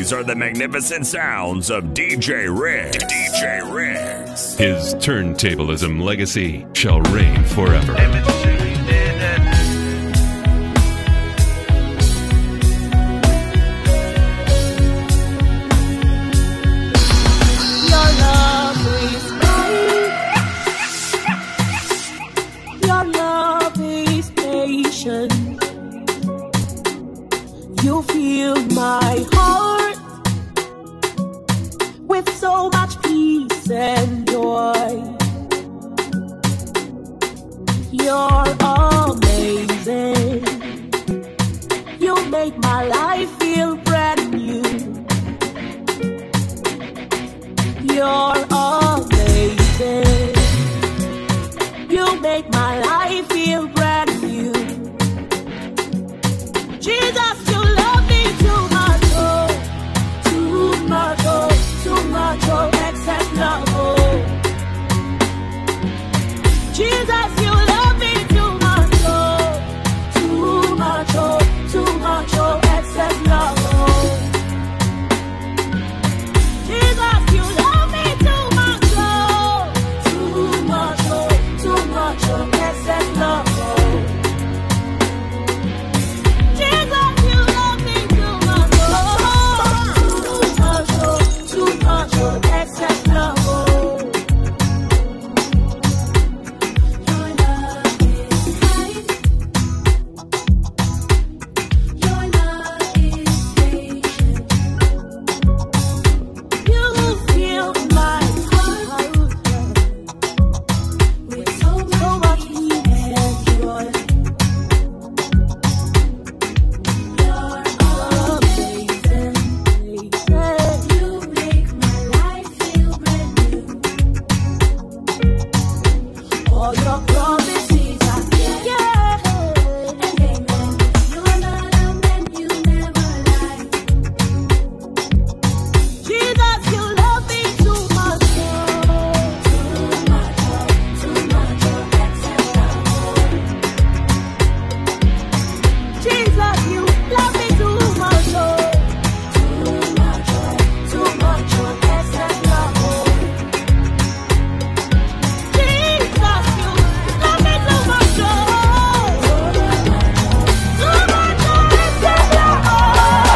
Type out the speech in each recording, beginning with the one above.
These are the magnificent sounds of DJ Riggs. DJ Riggs. His turntablism legacy shall reign forever. Your love is kind. Your love is patient. You fill my heart with so much peace and joy. You're amazing. You make my life feel brand new. You're amazing. You make my life feel brand new. Jesus, you love me too much, oh, too much, oh, too much, oh, excess love, oh. Jesus, you love me too much, oh, too much, oh, too much, oh, excess love, oh. Jesus, you love me too much, oh, too much, oh, too much, oh, excess love, oh. Jesus, you love me too much, oh, too much, oh, too much, oh, excess love, oh. Your love is kind. Your love is patient. You fill my heart with so much peace and joy. You're amazing. You make my life feel brand new. All your promises are yeah and amen. You're not a man, you never lie. Jesus, you love me too much, oh, too much, oh, too much, oh, excess love, oh. Jesus, you love me too much, oh, too much, oh, too much, oh, excess love, oh. Jesus, you love me too much, oh, too much, oh, excess love, oh.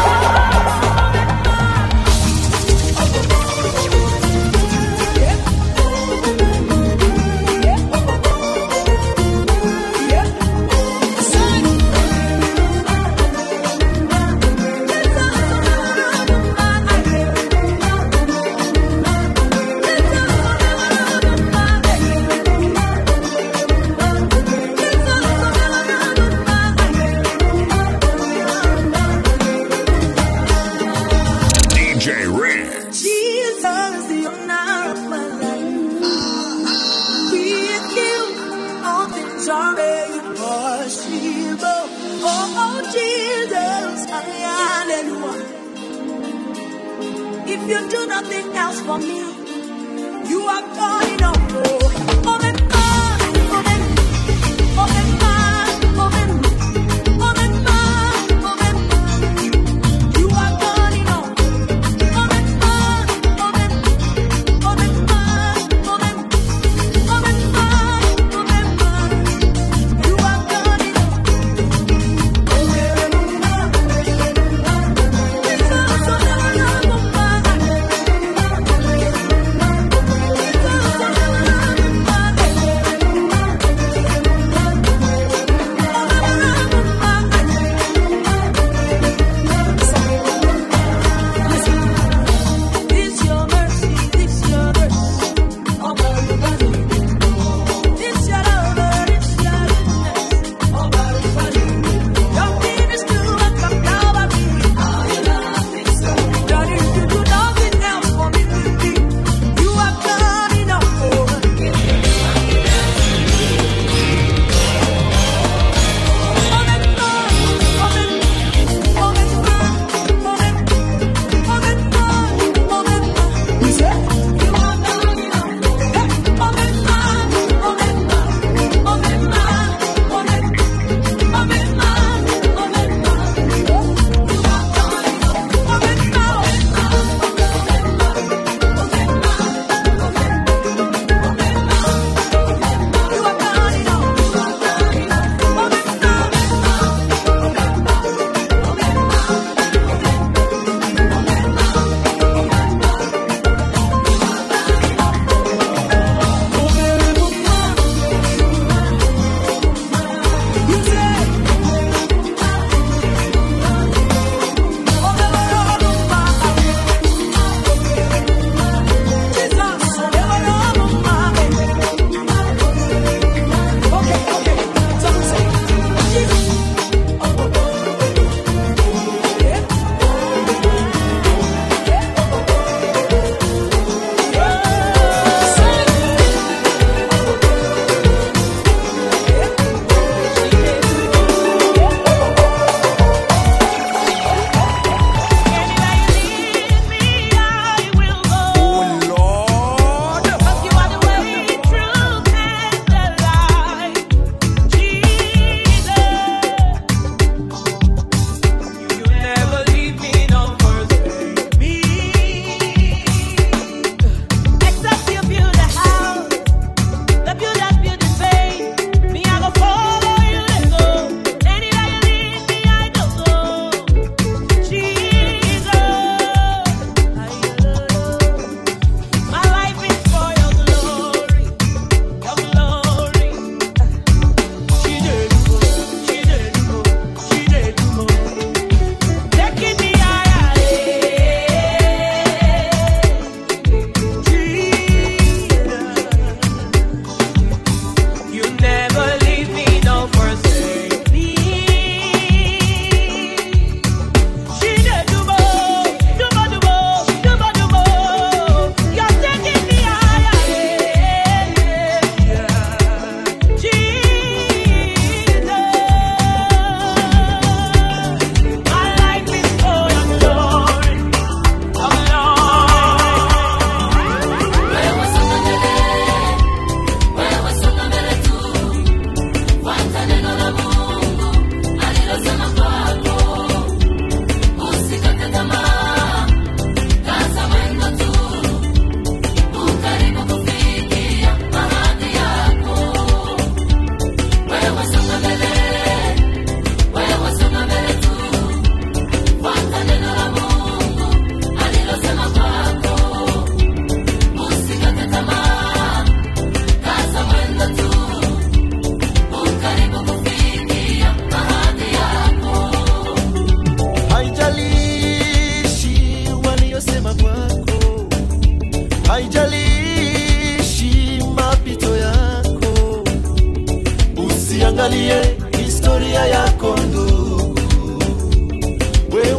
DJ Riggs. Jesus, the honor of my life. With you, all things are made possible. Oh, oh, Jesus, hallelujah. If you do nothing else for me, you are God in all. Oh, my God, oh, my Oh, my God, oh, my Oh, my God, oh, my You are God in all.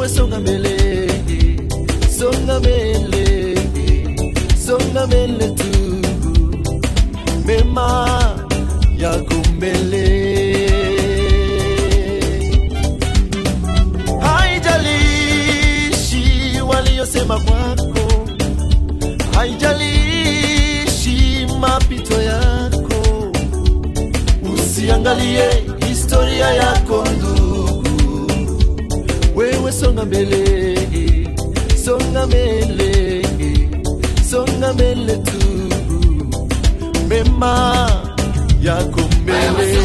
songa mbele songa mbele songa mbele tu mema yako mbele haijalishi waliyosema kwako haijalishi mapito yako usiangalie historia yako ndugu wewe songa mbele songa mbele songa mbele tu mema yako mbele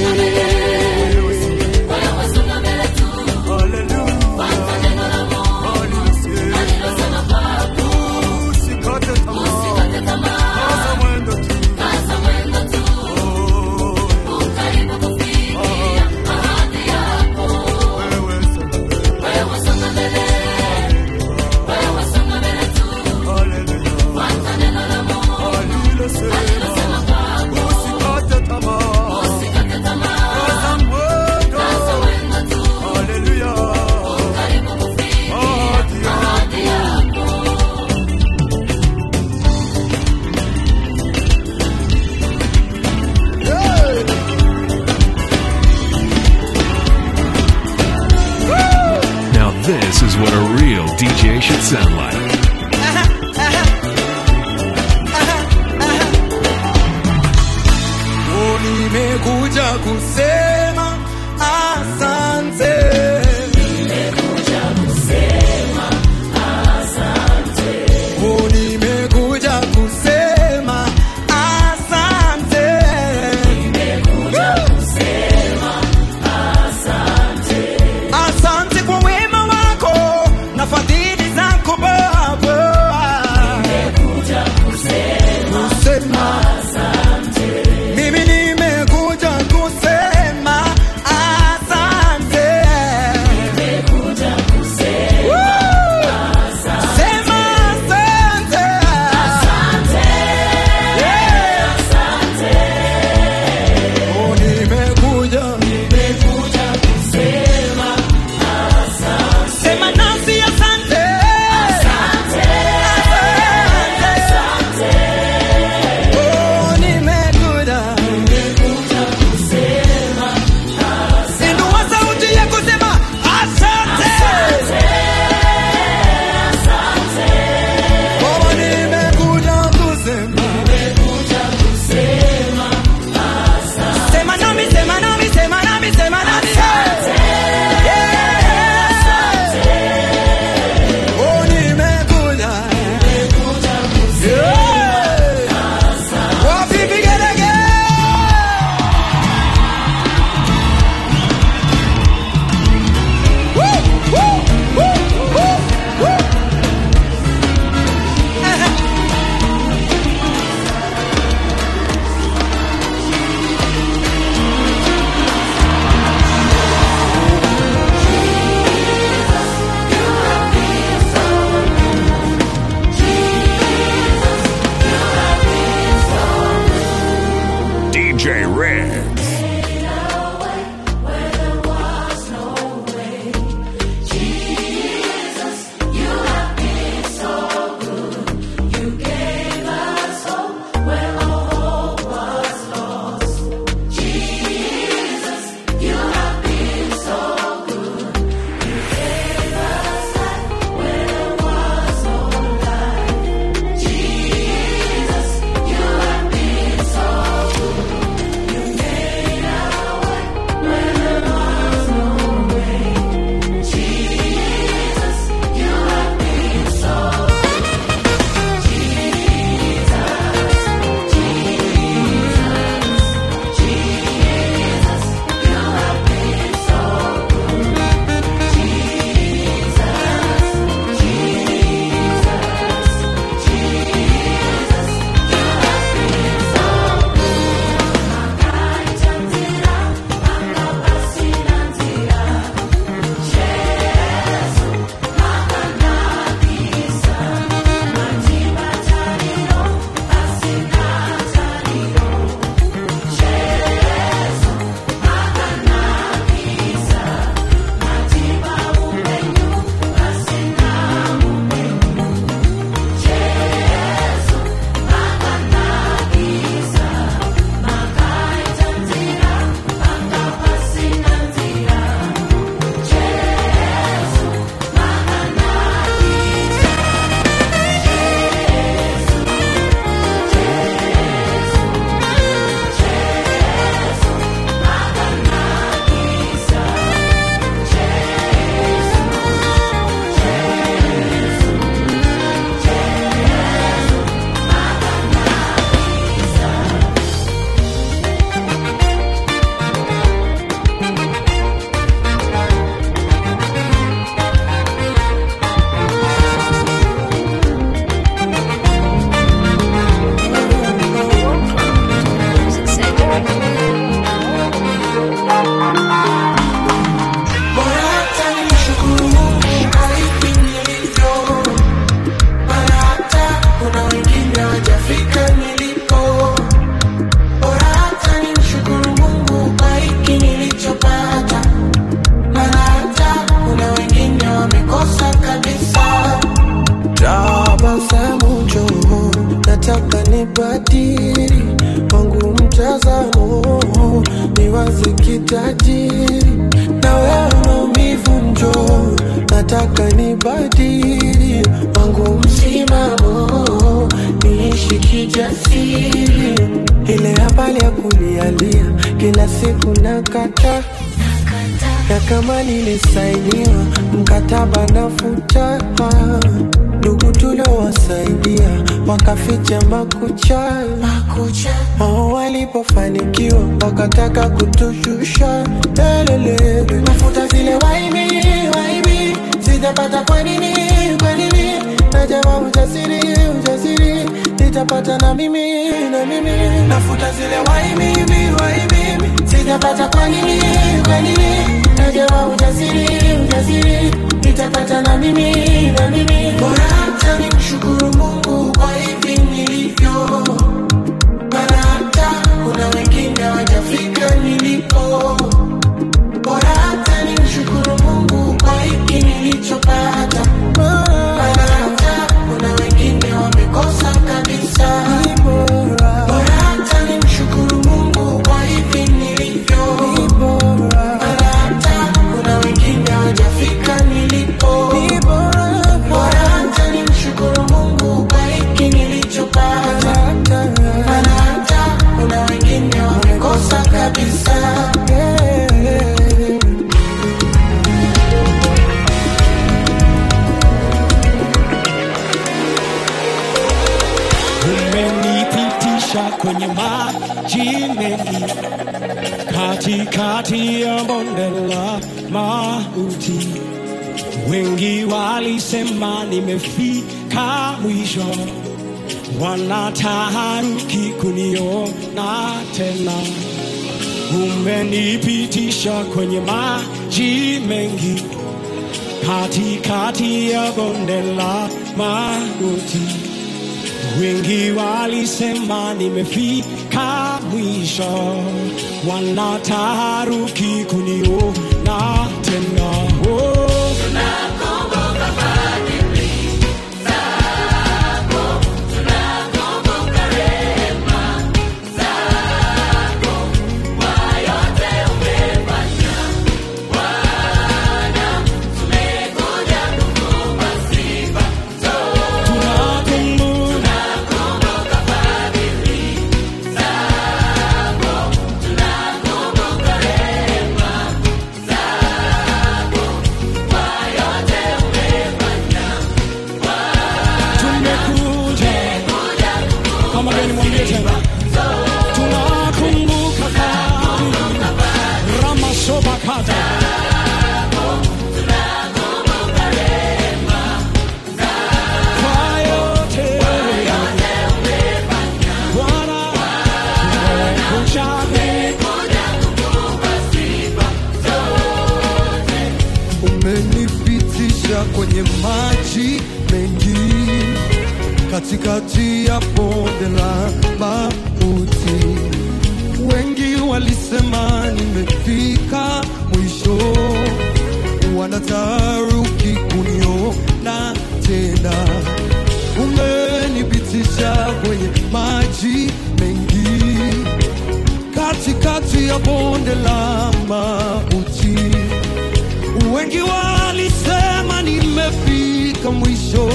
Now, this is what a real DJ should sound like. Oh, nimekuja kusema asante. Oh, nimekuja kusema asante. Asante kwa wema wako na fadhili zako Baba. Kusema mimi nimekuja kusema kubadili wangu msimamo, niishi kijasiri, ile habari ya kulialia kila siku nakata na kama nilisainiwa mkataba nafuta, ndugu tuliowasaidia wakaficha makucha, wao walipofanikiwa wakataka kutushusha lelelele, nafuta zile waibi waibi, sijapata kwa nini kwa nini, najama ujasiri ujasiri nitapata na mimi na mimi, nafuta zile waibi waibi, sijapata kwa nini kwa nini, najama ujasiri ujasiri nitapata na mimi na mimi, bora hata nimshukuru Mungu kwa hivi nilivyo maana hata kuna wengine hawajafika nilipo. Bora hata nimshukuru Mungu kwa hiki nilichopata, maana hata kuna wengine wamekosa kabisa. Bora hata nimshukuru Mungu kwa hivi nilivyo, maana hata kuna wengine hawajafika nilipo. Bora hata nimshukuru Mungu kwa hiki nilichopata, maana hata kuna wengine wamekosa kabisa. umenipitisha kwenye maji mengi katikati ya bonde la mauti. Wengi walisema nimefika mwisho, wanataharuki kuniona tena. Umenipitisha kwenye maji mengi katikati ya bonde la mauti. Wengi walisema nimefika mwisho, wanataharuki kuniona tena. Oh. Tunakumbuka tumekuja kama gani mwambie tena tunakumbuka fadhili ramasobakata kwa yote Bwana tumekuja umenipitisha kwenye maji mengi katikati ya bonde la mauti. Wengi walisema nimefika mwisho, wanataruki kuniona tena. Umenipitisha kwenye maji mengi katikati ya bonde la mauti. Wengi walisema nimefika mwisho,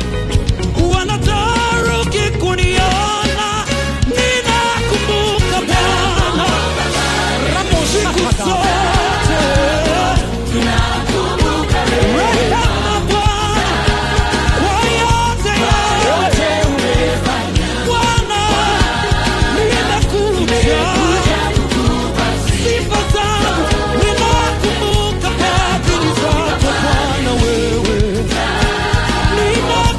wanataruki kuniona. Ninakumbuka Bwana siku zote, rehema Bwana kwa yote yote. Bwana ninakuja sifa zangu ninakumbuka fadhili zako Bwana wewe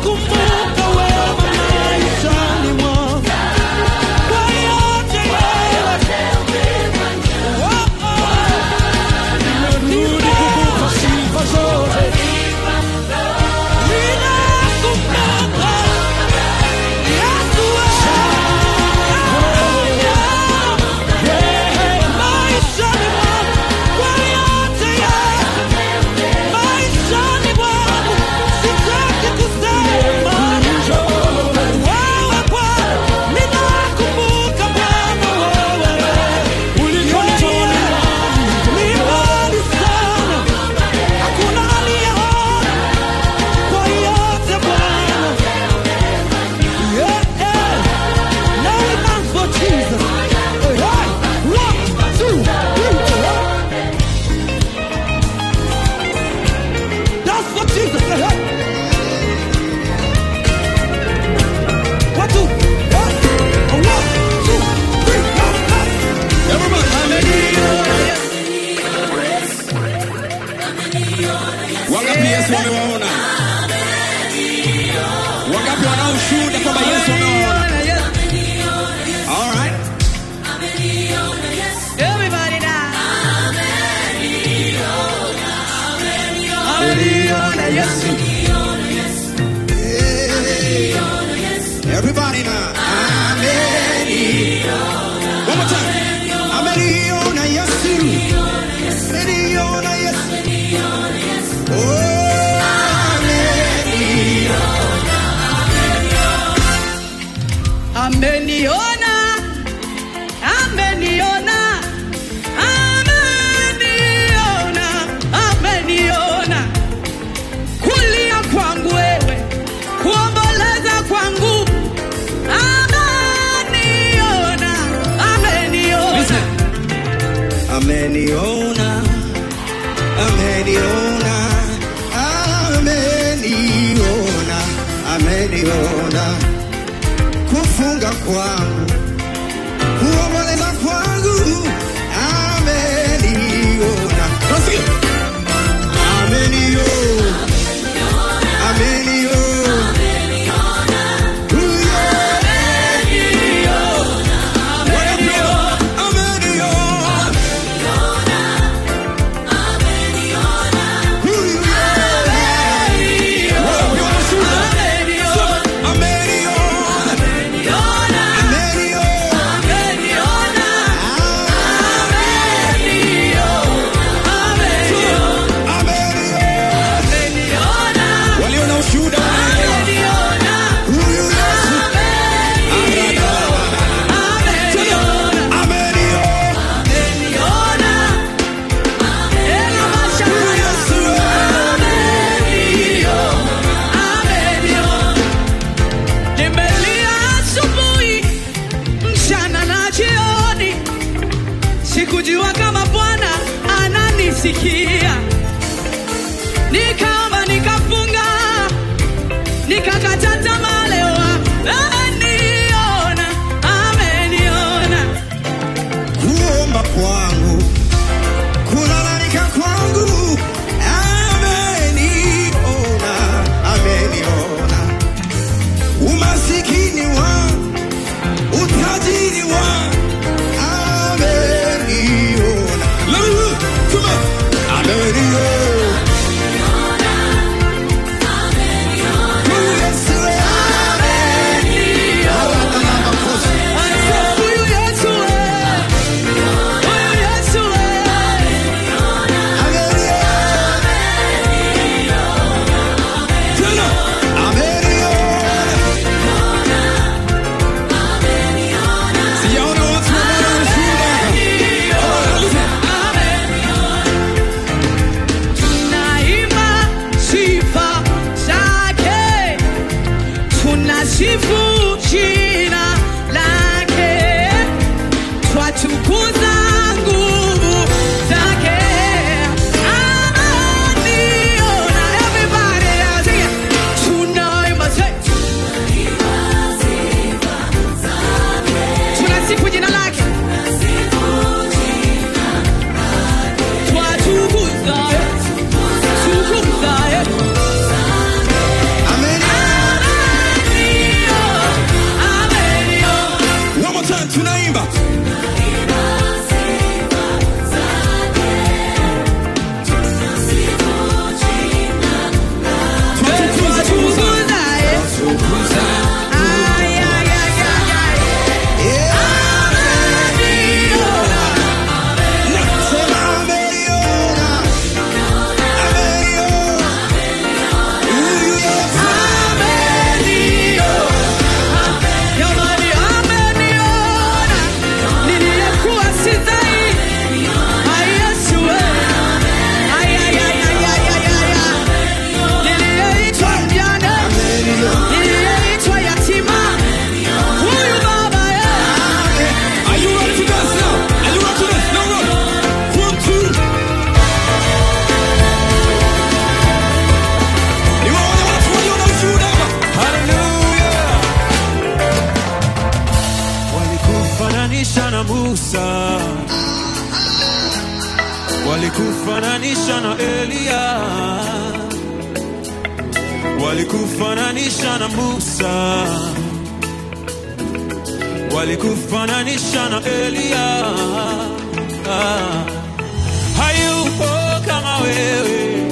ameniona? Wangapi wanao ushuhuda kwamba Yesu ameona? All right. Everybody now. Ameniona Yesu. Hey. Everybody now. Ameniona. One more time. Ameniona Yesu. Ameniona Yesu. Oh, ameniona. Ameniona, ameniona, ameniona, ameniona. Kulia kwangu wewe, kuomboleza kwangu. Ameniona, ameniona. ameniona ameniona ameniona ameniona kufunga kwangu kuomboleza kwangu ameniona Nasikia? ameniona ameniona Huyo ameniona walio na ushuhuda wanaelewa. Huyu Yesu ameniona. Huyu Yesu Nimelia asubuhi, mchana na jioni, sikujua kama Bwana ananisikia. Nikaomba, nikafunga, nikakata tamaa. Leo ameniona, ameniona. kuomba kwangu kulalamika kwangu ameniona ameniona umasikini wangu utajiri wangu ameniona Lulu, tuma. ameniona Huyu Yesu ameniona makosa Huyu Yesu, huyu Yesu, tunaimba sifa zake, tunasifu jina lake, twatukuza nguvu zake. Ameniona, everybody sing it. Tunaimba say, tunasifu jina lake, twatukuza tukuza tunaimba Nasema ameniona, ameniona. Huyu Yesu Niliyeitwa yatima, huyu baba yeye Are you ready to dance now? Are you ready to dance? No, no. One, two. Niwaone watu walio na ushuhuda hapa. Hallelujah. walikufananisha na Musa, walikufananisha na Eliya, walikufananisha na Musa, walikufananisha na Eliya. Ah, hayupo kama wewe,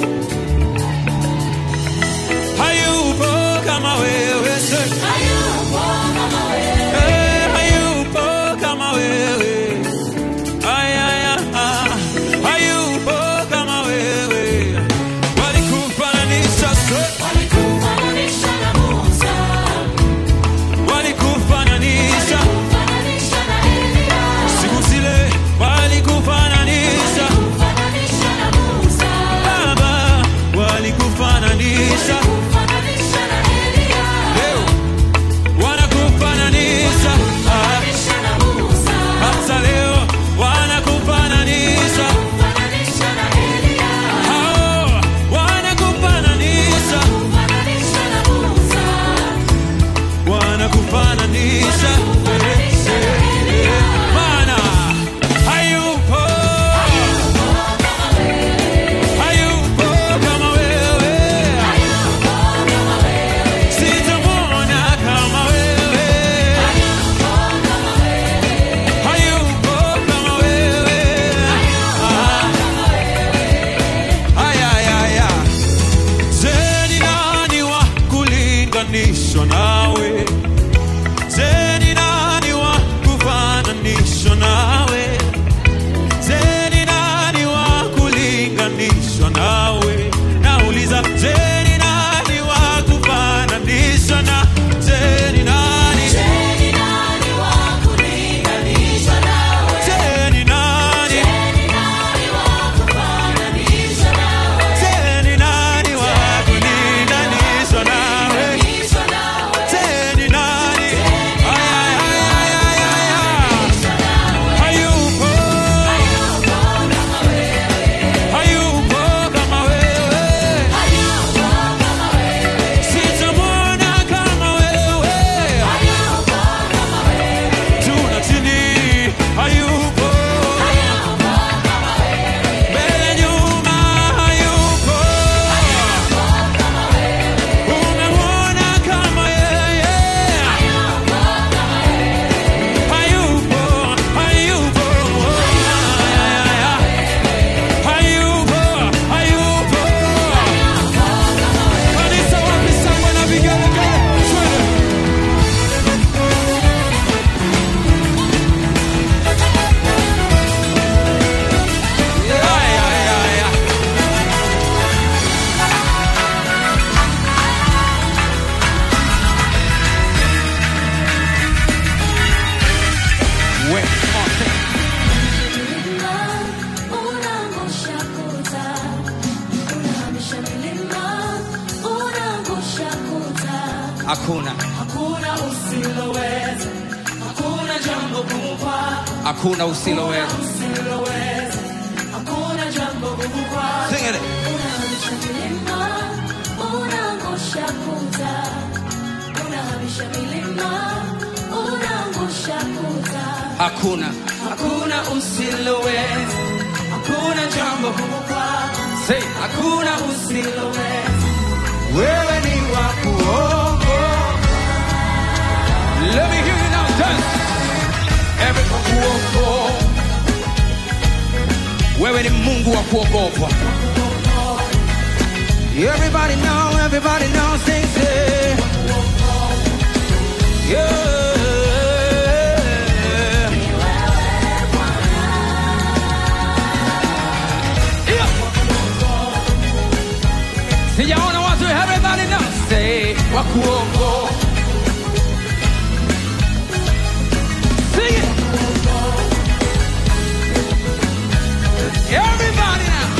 hayupo kama wewe, say. Eh, hayupo kama wewe. Ay, ay, ay, ah. Hayupo kama wewe. Walikufananisha, say. Walikufananisha. Siku zile walikufananisha. Baba, walikufananisha. Leo wanakufananisha. Ah, hata leo wanakufananisha. Hao wanakufananisha. Wanakufananisha. Maana hayupo. Hayupo kama wewe. Sitamwona kama wewe. Hayupo kama wewe. Ah. Aya, aya, aya. Je, ni nani wa kulinganishwa nawe? Je, ni nani wa kufananishwa nawe? Je, ni nani wa kulinganishwa nawe? Nauliza, je, ni nani wa kufananishwa na? Je, ni nani? Je, ni nani? Je, ni nani wa kulinganishwa nawe? Je, ni nani? Ay, ay, ay, ay, ay, ay. Hayupo. Hayupo kama wewe. Sitamwona kama wewe. Juu na chini. Hayupo. Mbele nyuma. Hayupo. Umemwona kama yeye. Hayupo. Hayupo. Hayupo. Hayupo. Kanisa wapi sangwe na vigelegele? Twende. Ay, ay, ay, ay. We, come on, sing. hakuna Hakuna usiloweza, hakuna jambo gumu kwako, hakuna usiloweza usiloweza, hakuna jambo gumu kwako. Sing it. Unahamisha milima, unaangusha kuta, unahamisha milima, unaangusha kuta. hakuna Hakuna usiloweza, hakuna jambo gumu kwako, Say, hakuna usiloweza. wewe ni wa kuogo let me hear you now dance every kuogo wewe ni mungu wa kuogopwa everybody know everybody know sing say yeah Yeah. sijaona watu everybody now say wa kuogo Sing it. Everybody now.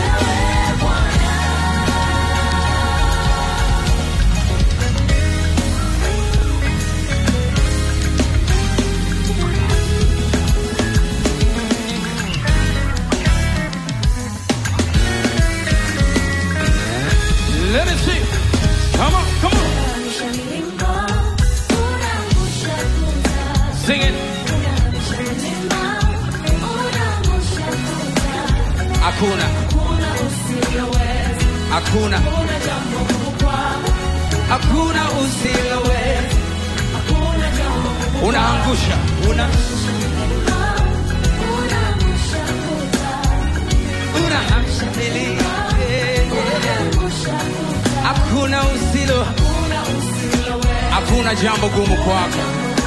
Let me see. Come on, come on. Unahamisha milima, unaangusha kuta. Sing it. Unahamisha milima, unaangusha Hakuna, Hakuna usiloweza, hakuna. hakuna jambo gumu kwako, hakuna usiloweza. Unaangusha, una unaamshikilia, hakuna usilo, hakuna jambo gumu kwako.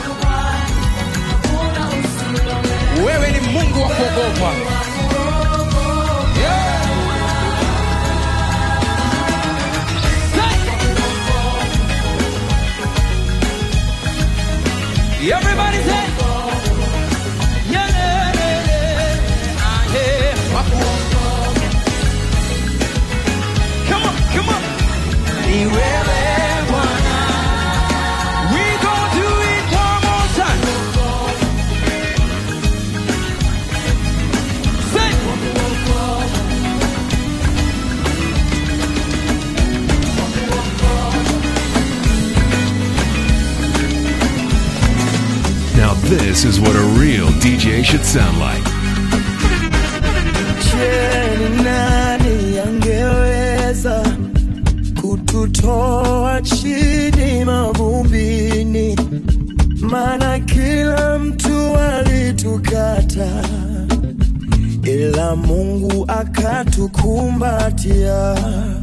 Wewe ni Mungu wa kuogopa. Yeah. Everybody say, yeah, yeah, yeah, yeah. Ah, yeah. Come on, come on. Ni wewe Bwana. We gonna do it one more time. Say. Now, this is what a real DJ should sound like. Je, ni nani angeweza kututoa chini mavumbini? Maana kila mtu alitukata, ila Mungu akatukumbatia.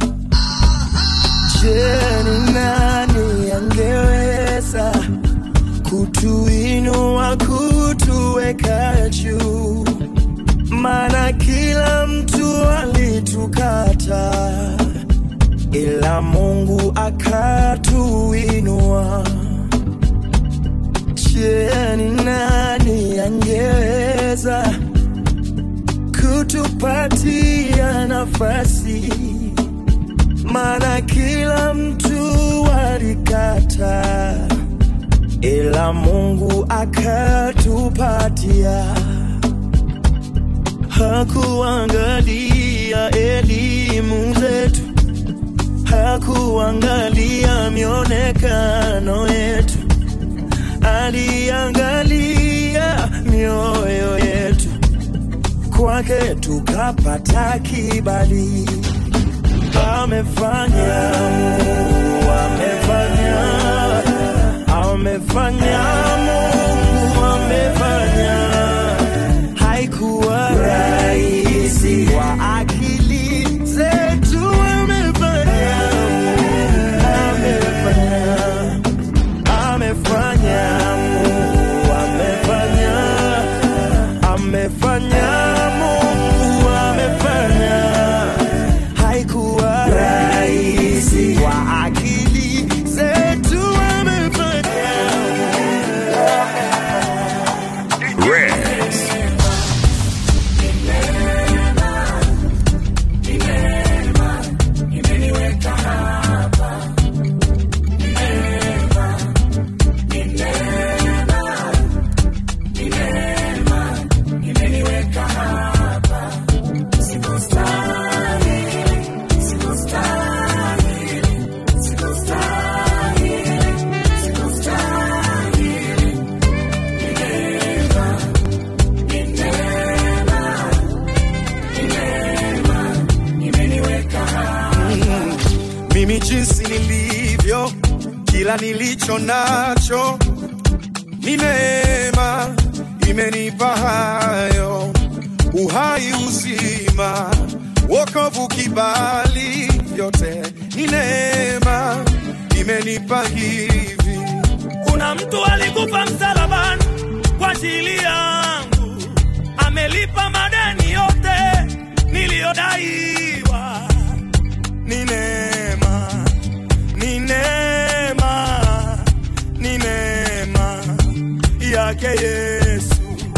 Je, ni nani angeweza kutuinua, kutuweka juu? maana kila mtu alitukata, ila Mungu akatuinua. Je, ni nani angeweza kutupatia nafasi? Maana kila mtu alikata, ila Mungu akatupatia hakuangalia elimu zetu, hakuangalia mionekano yetu, aliangalia mioyo yetu. Kwake tukapata kibali, amefanya Mungu, amefanya, amefanya Mungu, amefanya haikuwa rahisi kwa akili zetu, amefanya amefanya amefanya Mungu amefanya amefanya Mungu amefanya haikuwa rahisi kwa akili zetu amefanya Reds. mimi jinsi nilivyo, kila nilicho nacho ni neema, imenipa hayo uhai, uzima, wokovu, kibali, vyote ni neema, imenipa hivi. Kuna mtu alikufa msalabani kwa ajili yangu, amelipa madeni yote niliyodaiwa. Ni neema, ni neema, ni neema yake Yesu.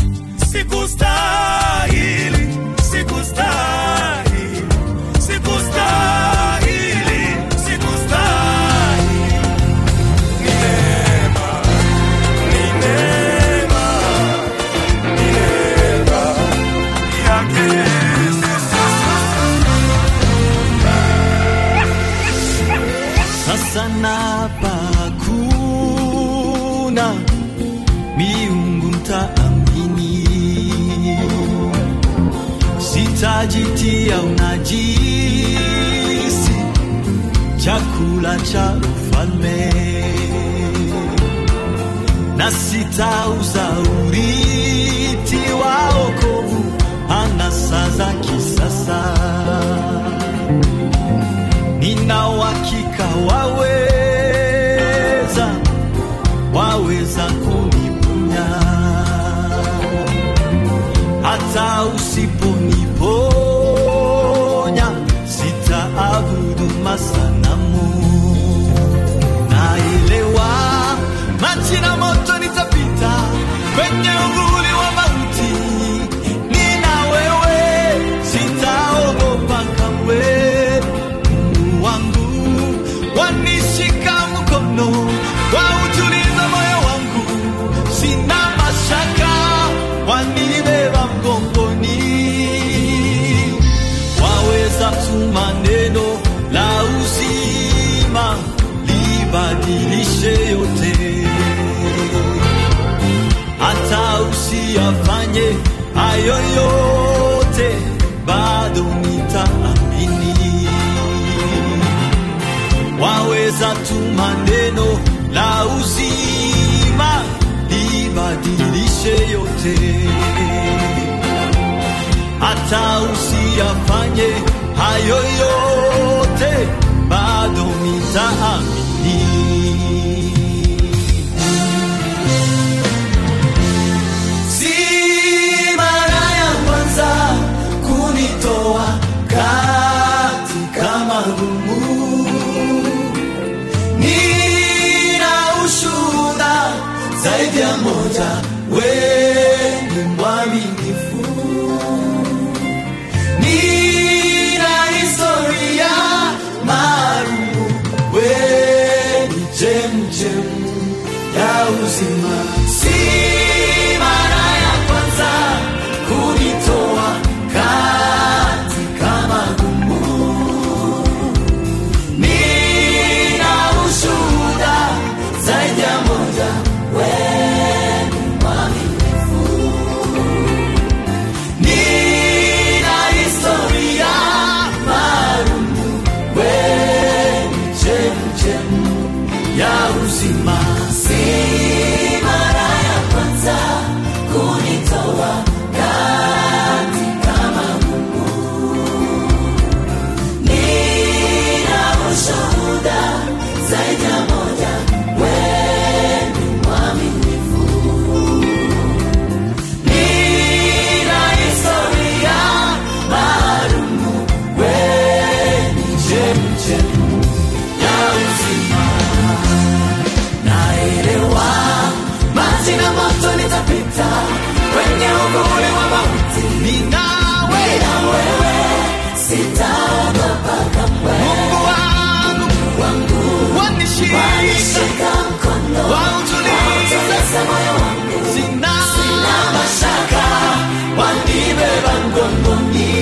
Sikustahili, sikustahili, sikustahili, sikustahili. Ni neema, ni neema, ni neema yake Yesu. Sasa napa hakuna miungu mtaamini, sitajitia unajisi, chakula cha ufalme na sitauza urithi wa wokovu anasa za kisasa nina uhakika waweza waweza kuniponya hata usiponiponya sitaabudu masanamu naelewa maji na moto nitapita kwenye uvuli wa mauti nina wewe sitaogopa kamwe mungu wangu wanishika mkono kwa utuliza moyo wangu sina mashaka wanibeba mgongoni waweza tuma neno la uzima libadilishe yote hata usiyafanye hayo yote bado nitaamini waweza tuma neno la uzima libadilishe yote hata usiyafanye hayo yote bado nitaamini si mara ya kwanza kunitoa katika magumu nina ushuhuda zaidi ya moja weni mwaminifu nina historia maalumu weni chemchemu ya uzima si mara ya kwanza kunitoa katika magumu nina ushuhuda zaidi ya moja weni mwaminifu nina historia maalumu weni chemchemu ya uzima si mara ya kwanza kunitoa katika magumu nina ushuhuda zaidi ya moja weni mwaminifu nina historia maalumu weni chemchemu ya uzima naelewa maji na moto nitapita kwenye uvuli wa mauti ninawe na wewe sitaogopa kamwe mungu wangu wangu wanishika mkono wautuliza moyo wangu sina, sina mashaka wanibeba mgongoni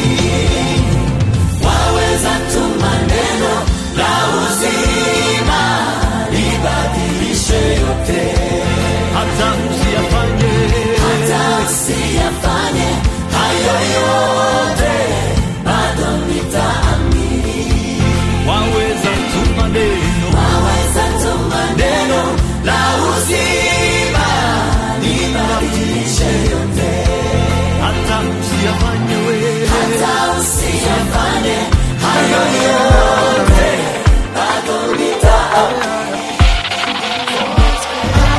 waweza tuma neno la uzima libadilishe yote hata usiyafanye hata usiyafanye hayo yote bado nitaamini waweza tuma neno waweza tuma neno la uzima libadilishe yote hata usiyafanye wewe hata usiyafanye hayo yote bado nitaamini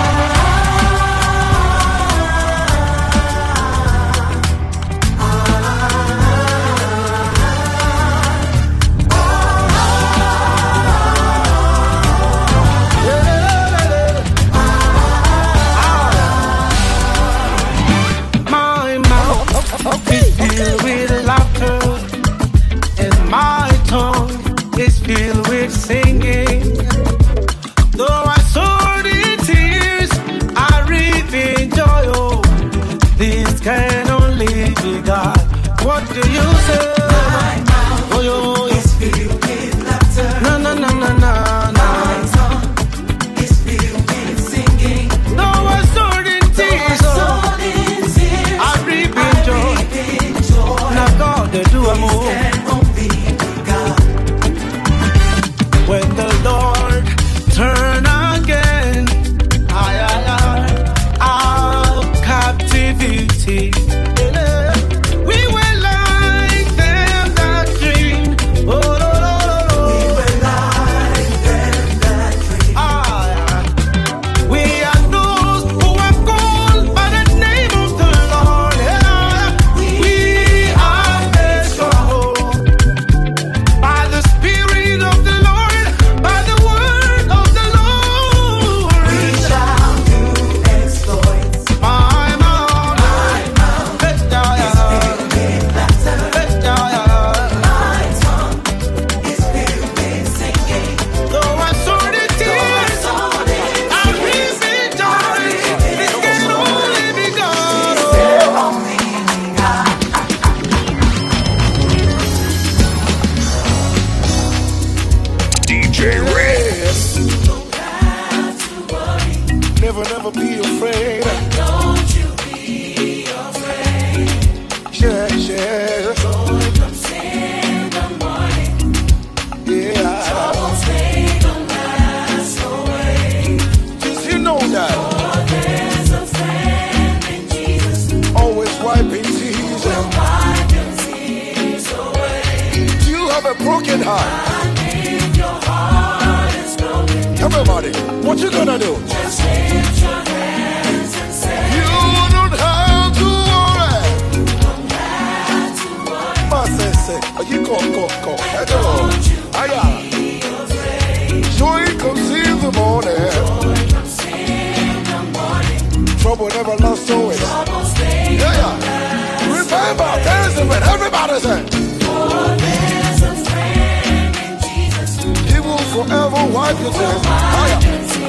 Never, never be afraid. Don't you be afraid. Yeah, yeah. Joy comes in the morning. Yeah. Troubles they don't last away. Just you know that. For there's a friend in Jesus. Always wiping tears. Will wipe your tears away. Do you have a broken heart? if your heart is broken. Everybody, what you gonna do? Just lift your hands and say. You don't have to worry. Don't have to worry. Master say, oh, you go, go, go. Hello. Aya. Joy comes in the morning. Joy comes in the morning. Trouble never lasts always. Trouble stays. Yeah, yeah. Remember, there's a friend. Everybody say. For there's a friend in Jesus. He will forever wipe your tears. Aya.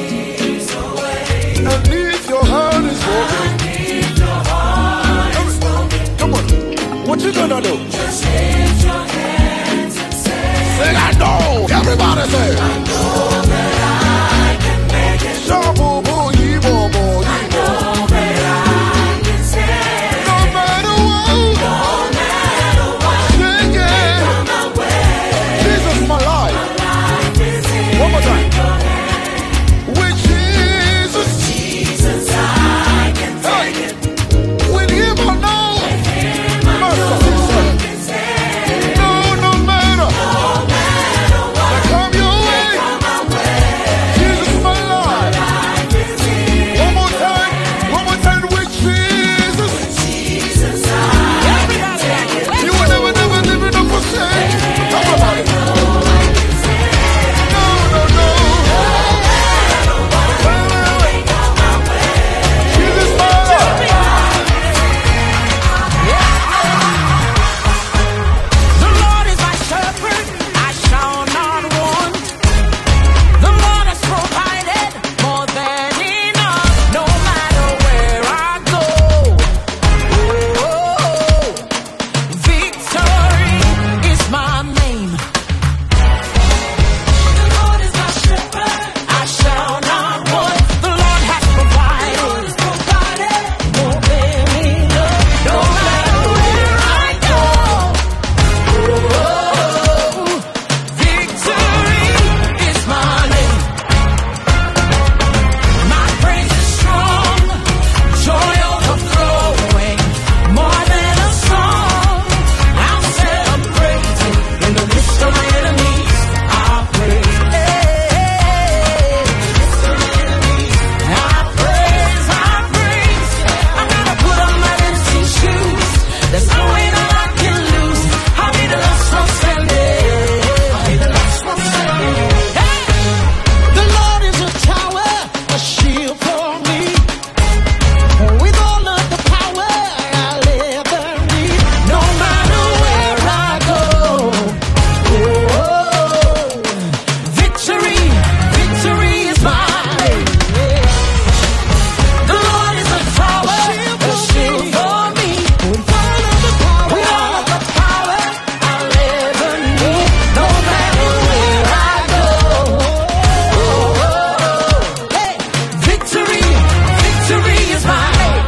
And if your heart is broken, come on, what you gonna do? Just lift your hands and say, Say I know. Everybody say, I know that I can make it. Shabu, boo, yi, bo, bo, yi, bo. No matter what, no matter what, sing it. Jesus, my life. One more time. With Jesus, Jesus, I can take it. With Him I know, Master, say, no, no matter, no matter what, come your way, Jesus, my life. One more time, one more time with Jesus, Jesus, I can take it. You will never, never, never, never forsake. Talk about it. No, no, no. Jesus, my life. The Lord is my shepherd, I shall not want. The Lord has provided more than enough, no matter where I go. Oh, victory is my name. The Lord is my shepherd, I shall not want. The Lord has provided, more than enough, no matter where I go. Victory is my name. My praise is strong, joy overflowing, more than a song. I'm celebrating in the midst of my enemies. I praise, I praise, I praise. I'm gonna put on my dancing shoes. There's no way that I can lose. I'll be the last one standing. I'll be the last one standing. Hey! The Lord is a tower, a shield for me. With all of the power I'll ever need, no matter where I go. Oh, victory, victory is mine. The Lord is a tower, a shield for me. With all of the power, with all of the power I'll ever need, no matter where I go. Hey, victory, victory is mine.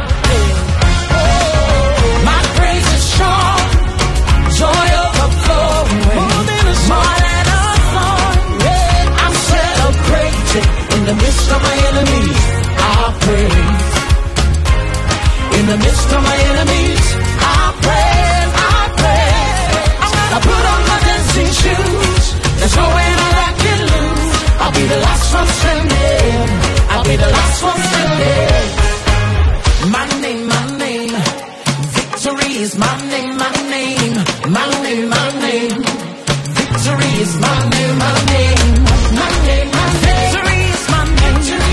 My praise is strong, joy overflowing, more than a song. I'm celebrating in the midst of my enemies. I praise. In the midst of my enemies, I praise, I praise. I'm gonna put on my dancing shoes. There's no way that I can lose. I'll be the last one standing. I'll be the last one standing. My name, my name. Victory is my name, my name. My name, my name. Victory is my name, my name. My name, my name. Victory is my name.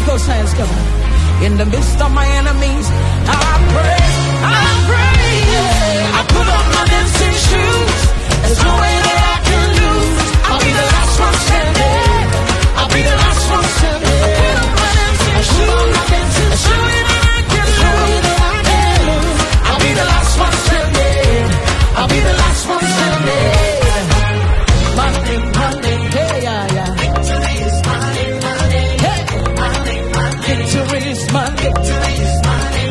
those hands, come on. In the midst of my enemies, I pray, I pray. I put on my dancing shoes. There's no way that I can lose. I'll be the last one standing. I'll be the last one standing. I put on my dancing shoes. There's no way that I can lose. I'll be the last one standing. I'll be the last one standing. Monday, Monday, hey, yeah, yeah. Victory is mine, Monday. Hey, Monday, Monday. Victory is mine. Victory is mine,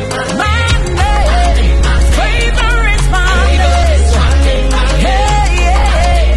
Monday. Favor is mine. Hey, yeah.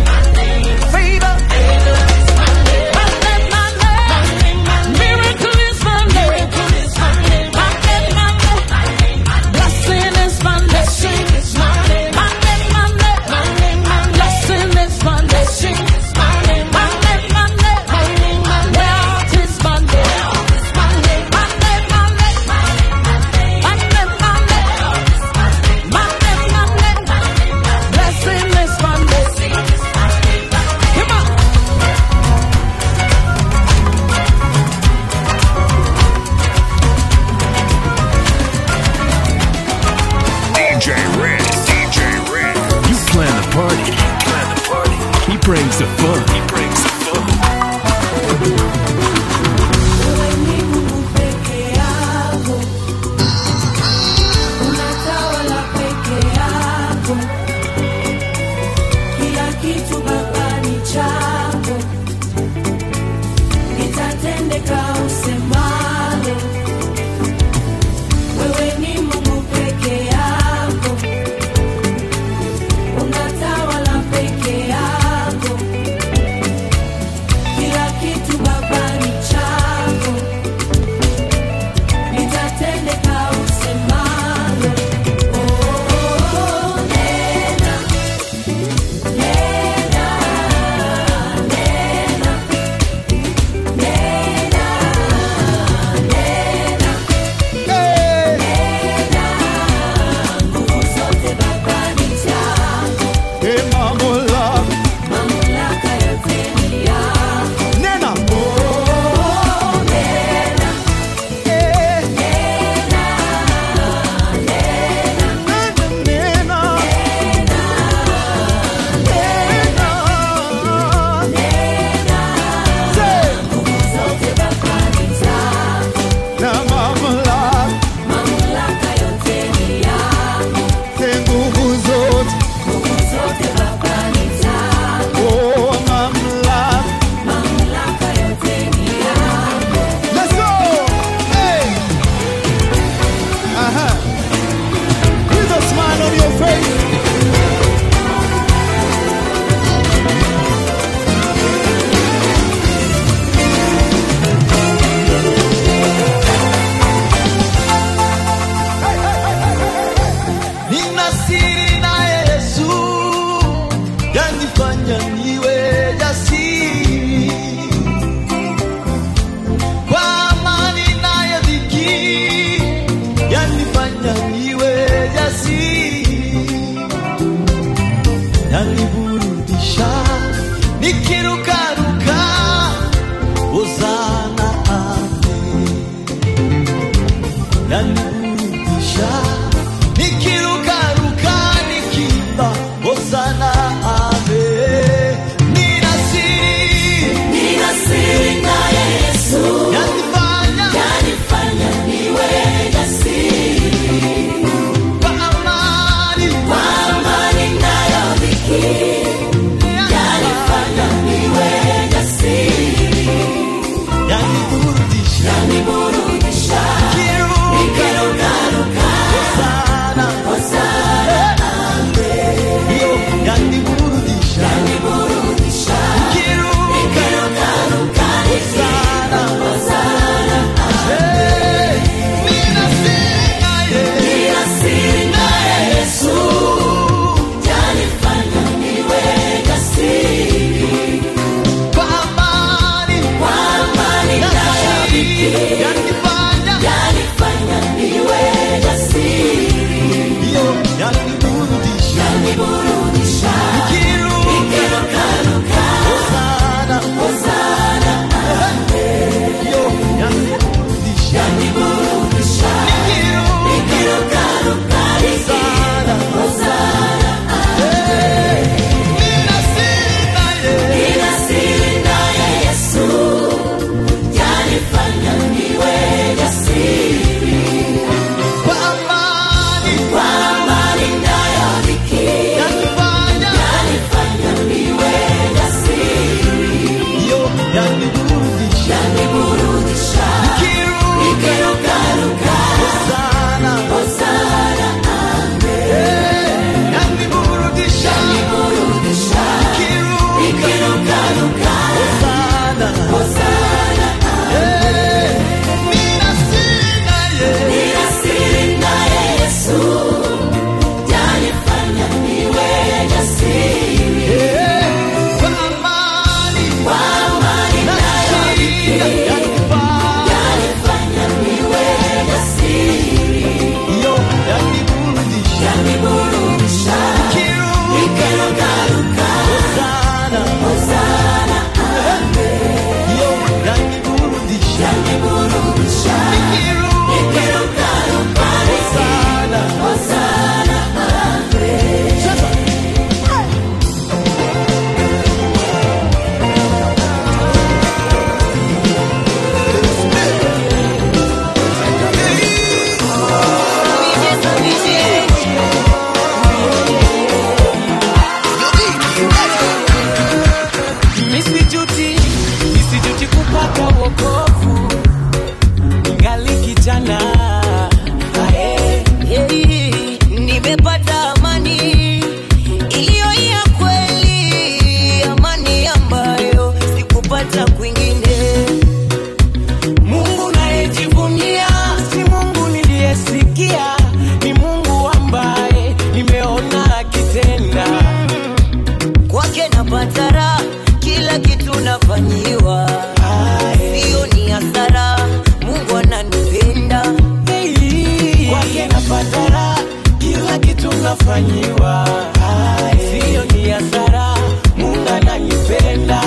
Misijuti, misijuti kupata wokovu ngali kijana Ae. Hey, nimepata amani iliyo ya kweli, amani ambayo sikupata kwingine. Mungu nayejivunia si Mungu niliyesikia, ni Mungu ambaye nimeona akitenda. Kwake napata raha, kila kitu nafanyiwa, sio ni hasara. Mungu ananipenda Kwake napata raha, kila kitu nafanyiwa, sio ni hasara. Mungu ananipenda.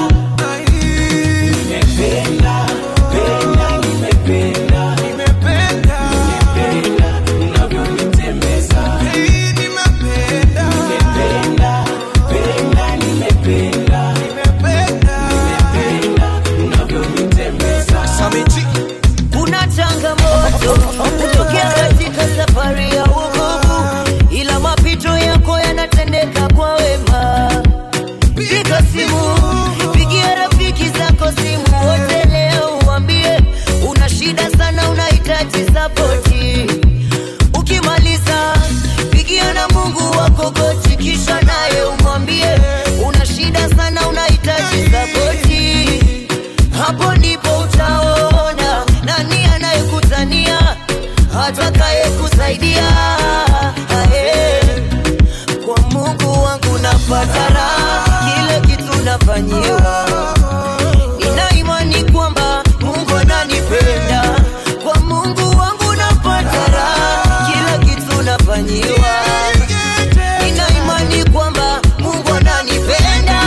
Nimependa, penda, nimependa, nimependa, nimependa unavyonitembeza. Nimependa, nimependa, penda, nimependa, nimependa, nimependa unavyonitembeza. kuna changamoto kutokea katika safari ya wokovu, ila mapito yako yanatendeka kwa wema. Piga simu, pigia rafiki zako simu wote leo, uambie una shida sana, unahitaji sapoti. Ukimaliza pigia na Mungu wako goti, kisha naye umwambie una shida sana, unahitaji sapoti. Hapo ndipo utaona nani anayekutania, atakaye kusaidia. Ae, Kwa Mungu wangu napata raha, kile kitu nafanyiwa. Nina imani kwamba Mungu ananipenda. Kwa Mungu wangu napata raha, kila kitu nafanyiwa. Nina imani kwamba Mungu ananipenda.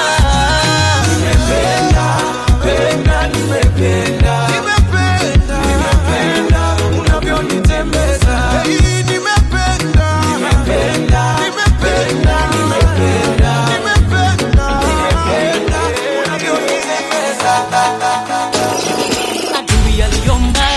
Penda, nimependa, nimependa, nimependa unavyonitembeza. Nimependa, nimependa, nimependa, nimependa, nimependa, nimependa unavyonitembeza. adui aliomba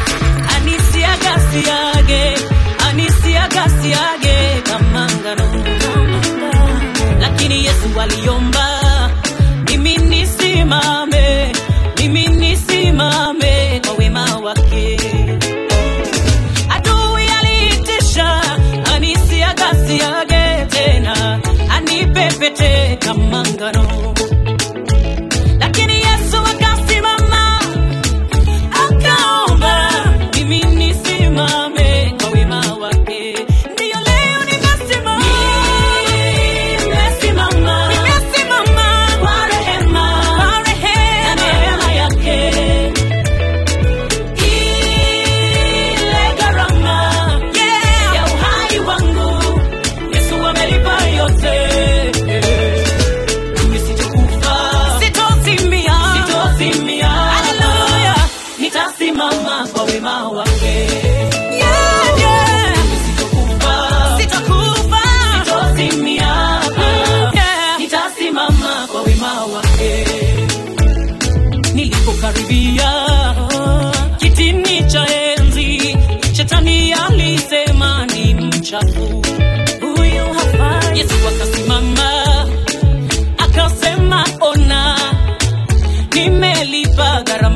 anisiagasiage anisiagasiage kama ngano lakini yesu aliomba mimi nisimame mimi nisimame kwa wema wake adui aliitisha anisiagasiage tena anipepete kama ngano lakini yesu akasimama akaomba mimi nisimame kwa wema wake ndiyo leo nimesimama nimesimama nimesimama kwa rehema kwa rehema na neema yake ile gharama ya uhai wangu yesu amelipa yote nisitokufa sitozimia sitozimia haleluya nitasimama kwa wema wake Yeah, yeah. Nisitokufa, sitokufa, sitozimia. Yeah. nitasimama kwa wema wake nilipokaribia kitini cha enzi shetani alisema ni mchafu huyu hafai yesu akasimama akasema ona nimelipa gharama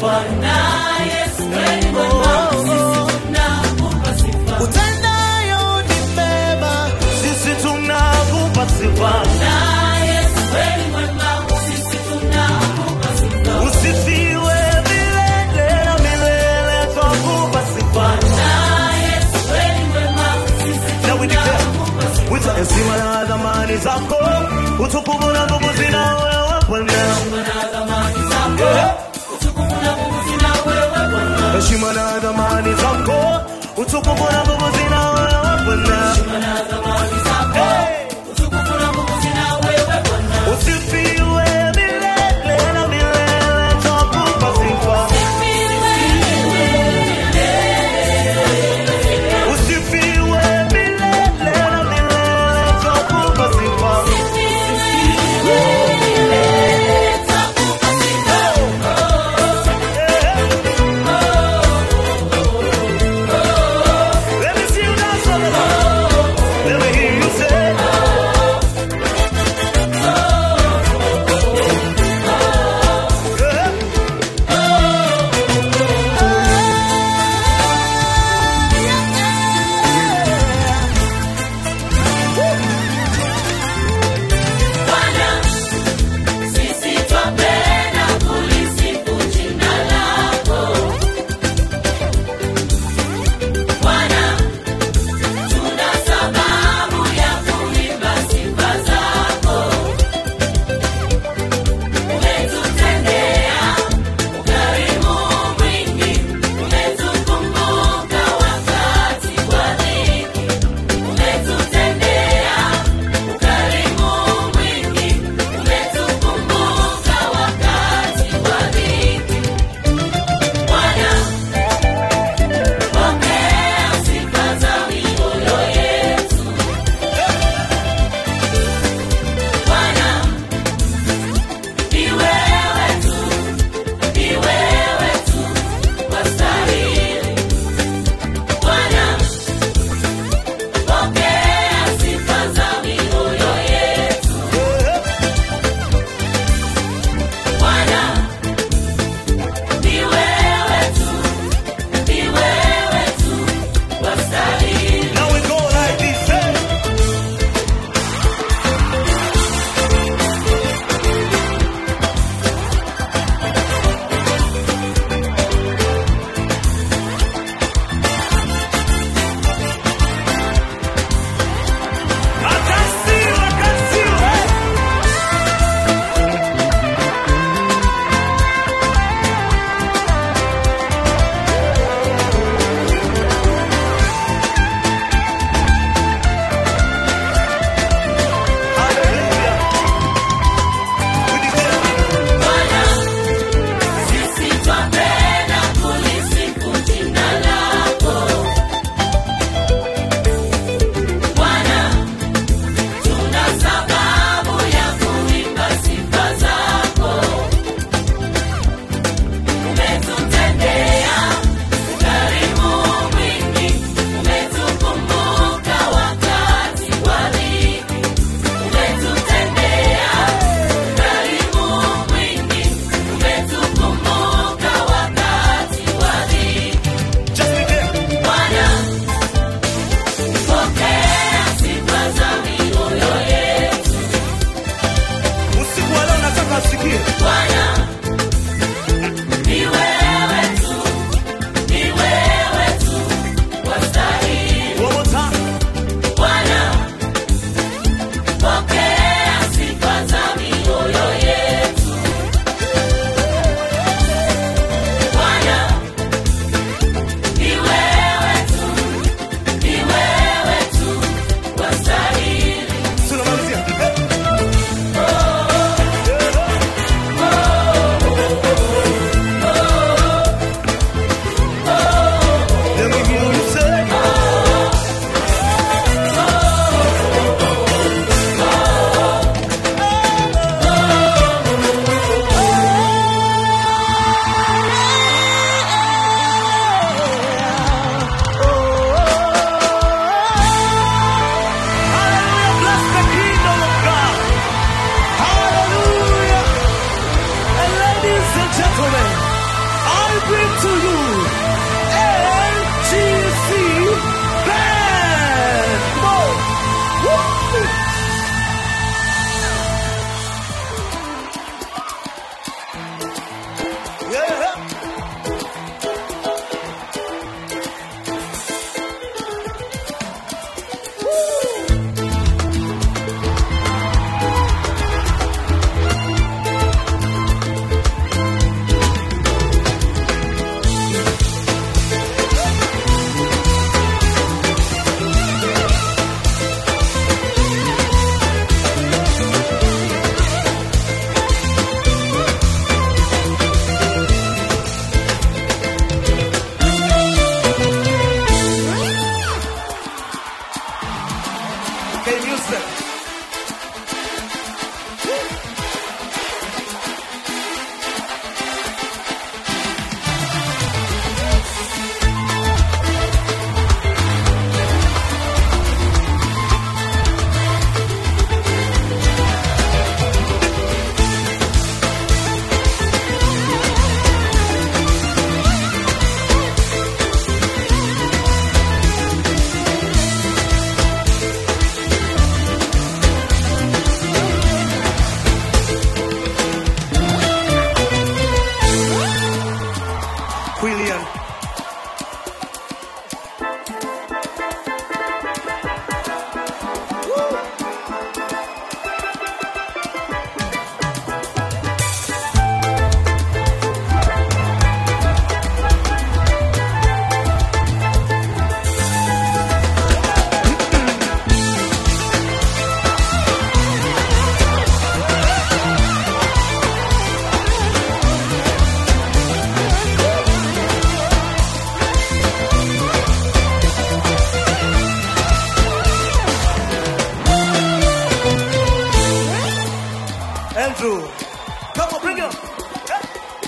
sifa. Utendayo ni mema, sisi tunakupa sifa. Usifiwe milele na milele, twakupa sifa. Na we declare, with heshima na dhamani zako, utukufu na nguvu zina wewe Bwana. Yeah. Heshima na dhamani zako, utukufu na nguvu zina wewe Bwana. Hey. Usifiwe milele na milele, twakupa sifa. Usifiwe milele na milele, twakupa sifa. Let me see you dance all along. Let me K Music. Quillian. Andrew. Come on, bring it up.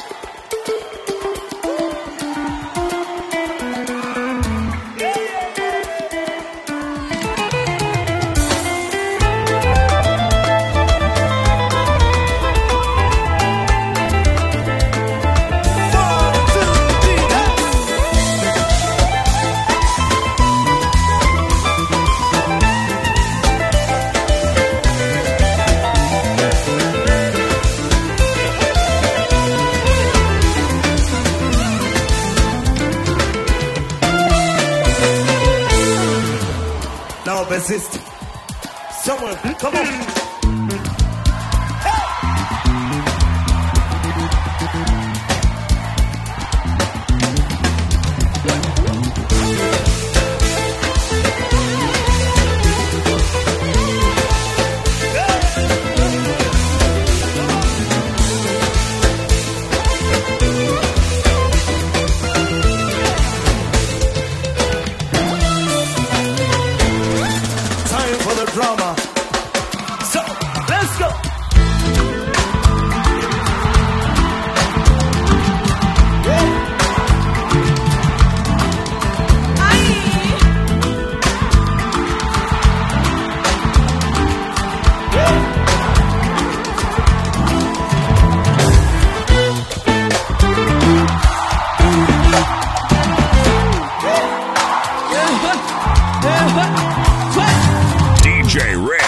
Now persist. Someone, come on. Time for the drama. So, let's go. DJ Red.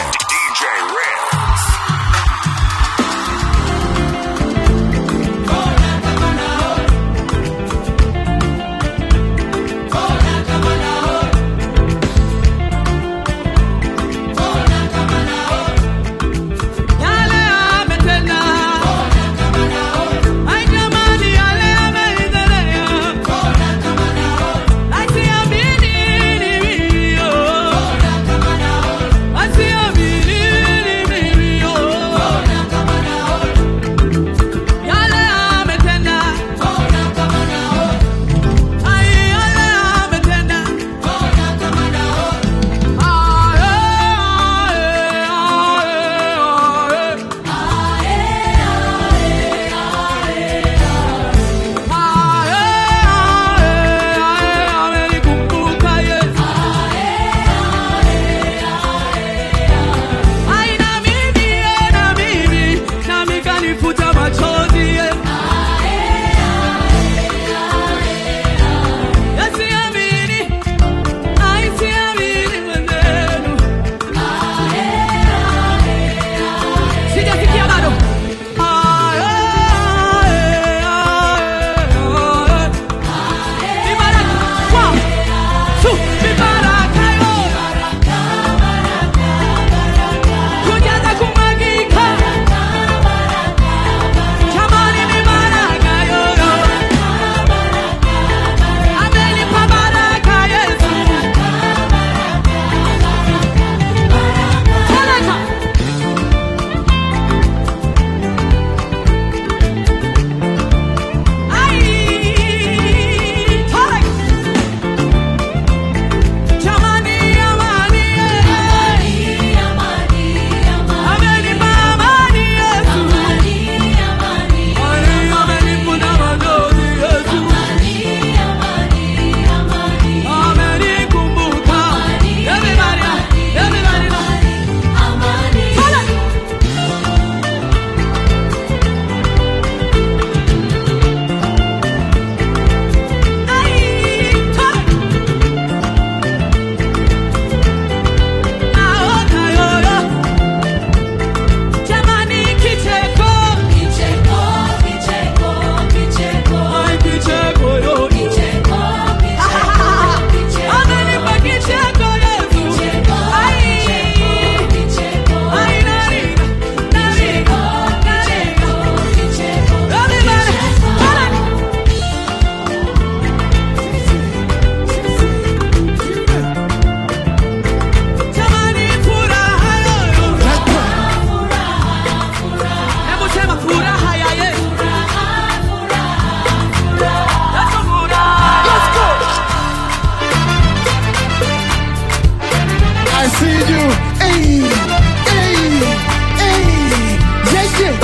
you. Hey, hey, hey. Yeah, yeah.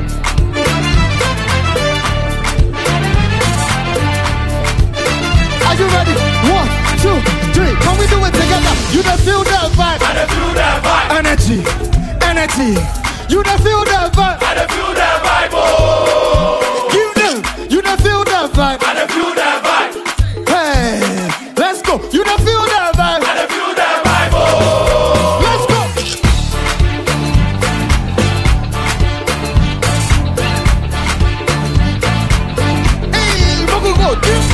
Are you ready? One, two, three. Can we do it together? You don't feel that vibe. I don't feel that vibe. Energy, energy. You don't feel that vibe. I don't feel that vibe. Oh. You don't, you don't feel that vibe. I don't feel that vibe. Hey, let's go. You don't feel that vibe. I don't feel that vibe. Oh. Let's go. Hey, go go go. This-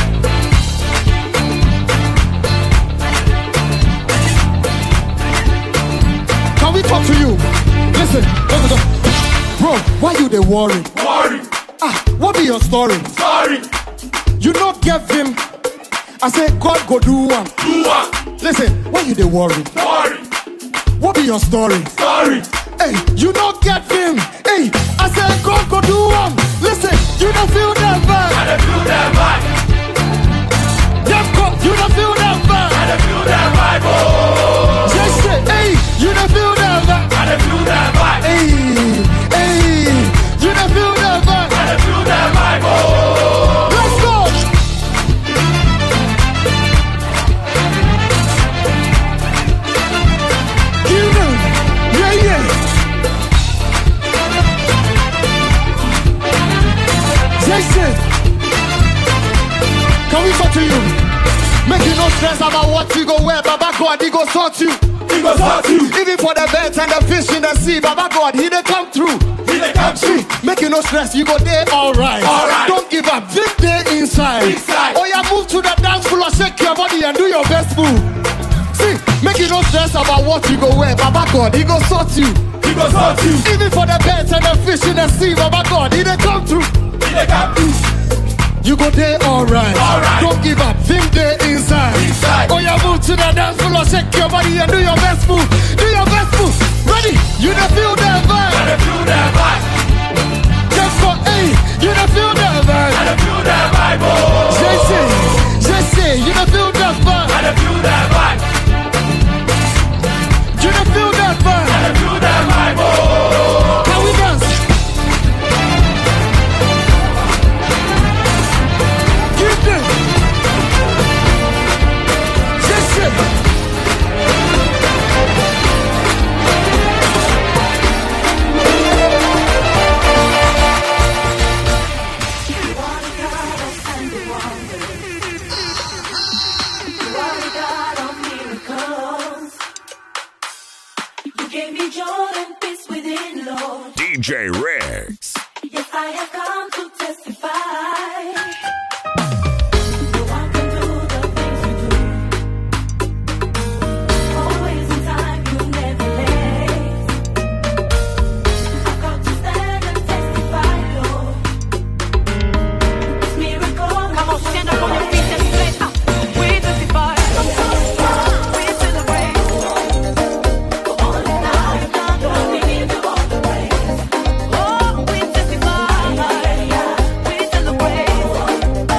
Can we talk to you? Listen, listen, listen. bro, why you they worry? Worry. Ah, what be your story? Sorry. You not give him. I say God go do one. Do one. Listen, why you they worry? Worry. What be your story? Sorry. Hey, you not get him. Hey, I say God go do one. Listen, you don't feel that vibe. I don't feel that vibe. Yeah, God, you don't feel that vibe. I don't feel that vibe. Oh. Just say, hey, you don't feel that vibe. I don't feel that vibe. Hey, hey, you don't feel that vibe. I don't feel that vibe. Oh. Let's go. You know, yeah, yeah. Yes, yes. Can we talk to you? Make you no stress about what you go wear. Baba God, he go sort you. He go sort you. Even for the birds and the fish in the sea, Baba God, he they come through. He they come through. Make you no stress, you go there alright. Alright. Don't give up. This day inside. Inside. Oh yeah, move to the dance floor, shake your body and do your best move. See, make you no stress about what you go wear. Baba God, he go sort you. He go sort you. Even for the birds and the fish in the sea, Baba God, he they come through. He they come through. You go there alright. Alright. Don't give up. Think there inside. Inside. Oh, yeah, move to the dance floor, shake your body and do your best move. Do your best move. Ready? You don't feel that vibe. I don't feel that vibe. Just for A, you don't feel that vibe. I don't feel that vibe. Oh. Just say, just say, you don't feel that vibe. I don't feel that vibe. You don't feel that vibe. I don't feel that vibe. Oh. Can we dance? Get them. Yes, sir. You gave me joy and peace within, Lord. DJ Riggs. Yes, I have come to testify. Always in time, you never late. I've come to stand and testify, Lord. This miracle. Come on, stand up on your feet and say, ah, we testify. We celebrate. For all that now you've done, Lord, we give you all the praise. Oh, we testify. We celebrate.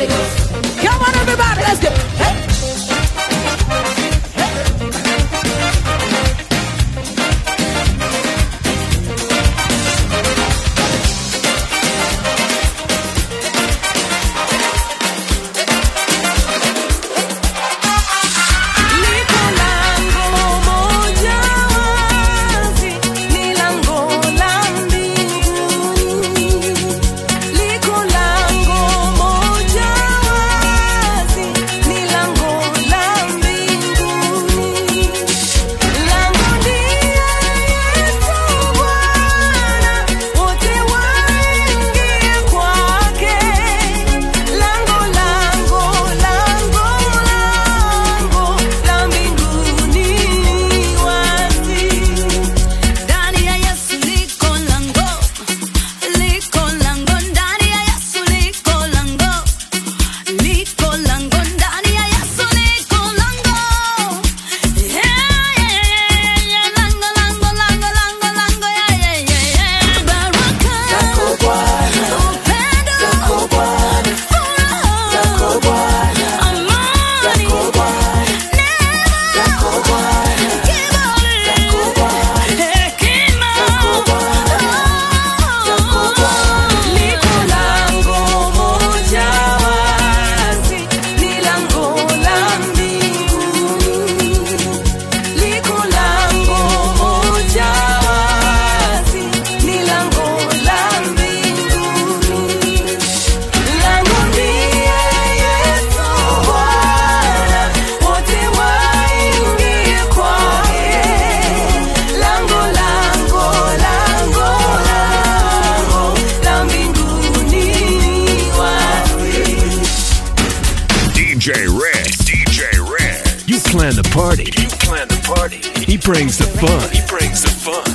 Ghost. Come on, everybody, let's go. Hey. Liko lango moja wazi, ni lango la mbinguni. Liko lango moja wazi, ni lango la mbinguni. Lango ndiye Yesu Bwana, wote waingie kwake. Lango, lango, lango, lango la mbinguni wazi. Ndani ya Yesu liko lango, liko lango, ndani ya Yesu liko lango, liko lango, ndani ya Yesu liko lango. Yeah, yeah, yeah, lango, lango, lango, lango, lango, yeah, yeah, yeah, yeah. Baraka, upendo, furaha, amani, Liko lango moja wazi, ni lango la mbinguni. Liko lango moja wazi, ni lango la mbinguni. Lango ndiye Yesu Bwana, wote waingie kwake. Lango, lango, lango, lango la mbinguni wazi. DJ Red. DJ Red. You plan the party. You plan the party. He brings the fun. He brings the fun.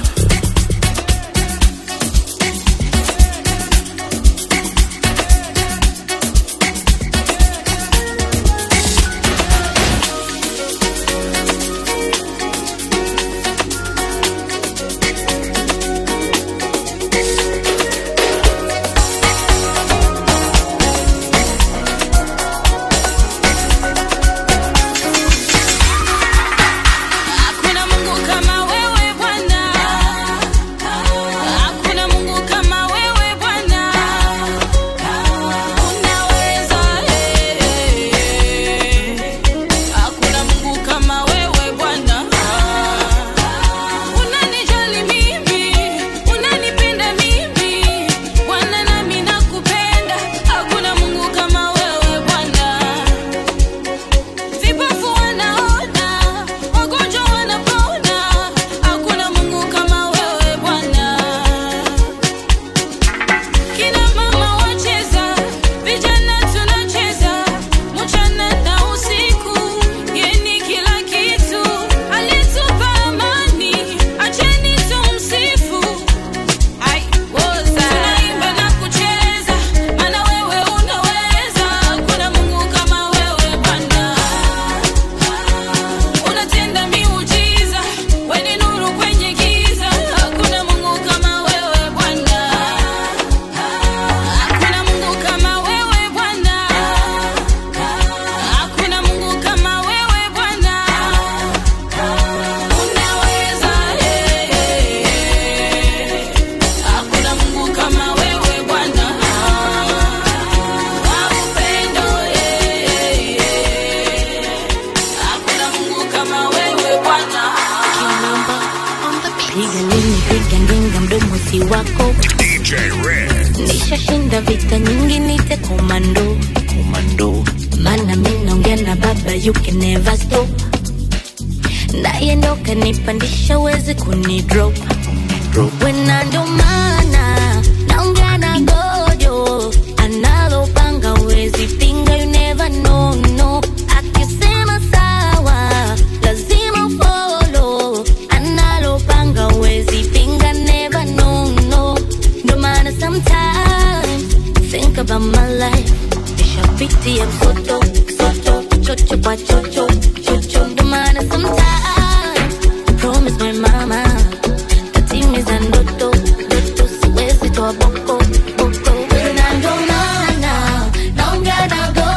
Hakuna Mungu kama wewe Bwana. Hakuna Mungu kama wewe Bwana. Unaweza eh. Hakuna Mungu kama wewe Bwana. Unanijali mimi, unanipenda mimi. Bwana nami nakupenda. Hakuna Mungu kama wewe Bwana. Vipofu wanaona, wagonjwa wanapona. Hakuna Mungu kama wewe Bwana. Kina mama wacheza, vijana tunacheza, mchana na usiku. Yeye ni kila kitu, alitupa amani, acheni tumsifu. Ai, woza. Tunaimba na kucheza, maana wewe unaweza. Hakuna Mungu kama wewe Bwana. Unatenda miujiza, wewe ni nuru kwenye giza. Hakuna Mungu kama wewe Bwana. Hakuna Mungu kama wewe Bwana. Hakuna Mungu kama wewe Bwana. Unaweza eh. Hakuna Mungu kama wewe Bwana. Wa upendo eh. Hakuna Mungu kama wewe Bwana. Piga lini, piga ngenga, mdomo si wako. DJ Red. Nishashinda vita nyingi, nite komando. Komando. Mana mi naongea na baba, you can never stop. Naye ndo kanipandisha, wezi kunidrop. Wena ndo maana naongea na gojo, analopanga wezi pinga, you never know, no. Akisema sawa, lazima follow, analopanga wezi pinga, never know, no. Ndo maana sometimes think about my life, nishapitia msoto, msoto, chocho kwa chocho, chocho. Ndo maana sometimes promise my mama tatimiza ndoto, ndoto siwezi toa boko, boko. Na ndo maana naongea na go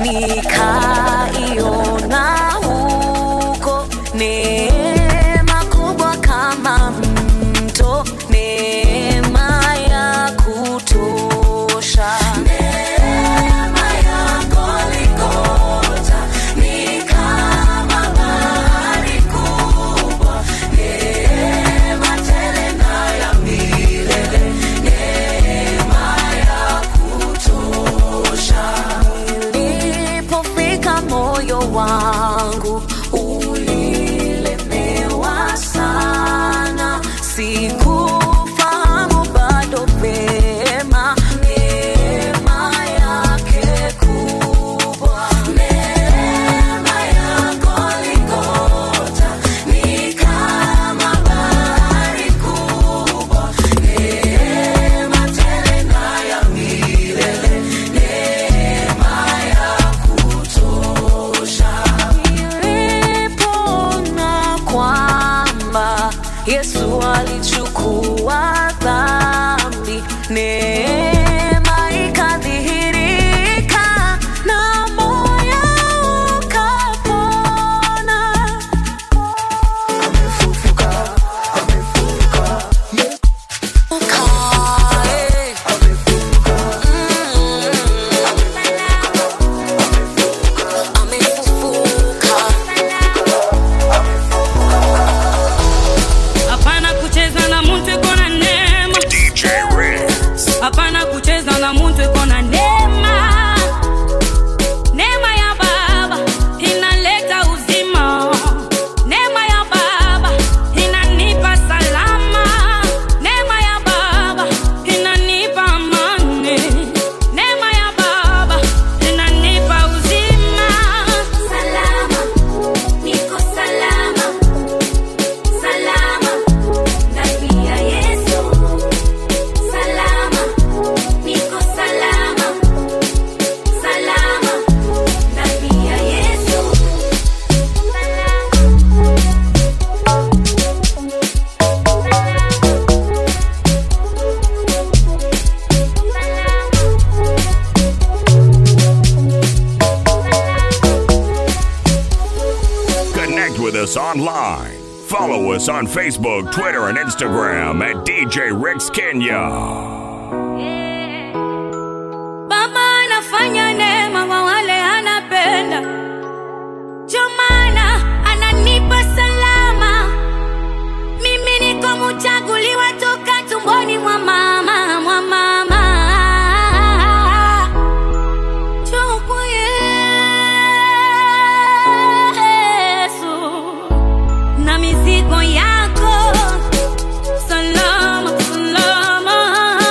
nikaiona huko neema kubwa kama mto neema ya kutosha neema yako likota ni kama bahari kubwa neema tele na ya milele neema ya kutosha nilipofika moyo wangu ulilemewa sana sikufahamu bado vema neema yake kubwa neema yako likota ni kama bahari kubwa neema tele na ya milele neema ya kutosha nilipona kwamba yesu alichukua dhambi neema ikadhihirika na moyo ukapona Ukae. hapana kucheza na muntu iko na neema hapana kucheza na muntu iko na neema neema ya baba inaleta uzima neema ya baba inanipa salama neema ya baba inanipa amani neema ya baba inanipa uzima salama niko salama salama ndani ya Yesu salama niko salama salama ndani ya Yesu Connect with us online. Follow us on Facebook, Twitter, and Instagram at DJ Ricks Kenya. Baba anafanya neema kwa wale anapenda, ndio maana ananipa salama. Mimi niko mchaguliwa toka tumboni mwa mama, mwa mama. Njoo kwa Yesu na mizigo yako salama, salama.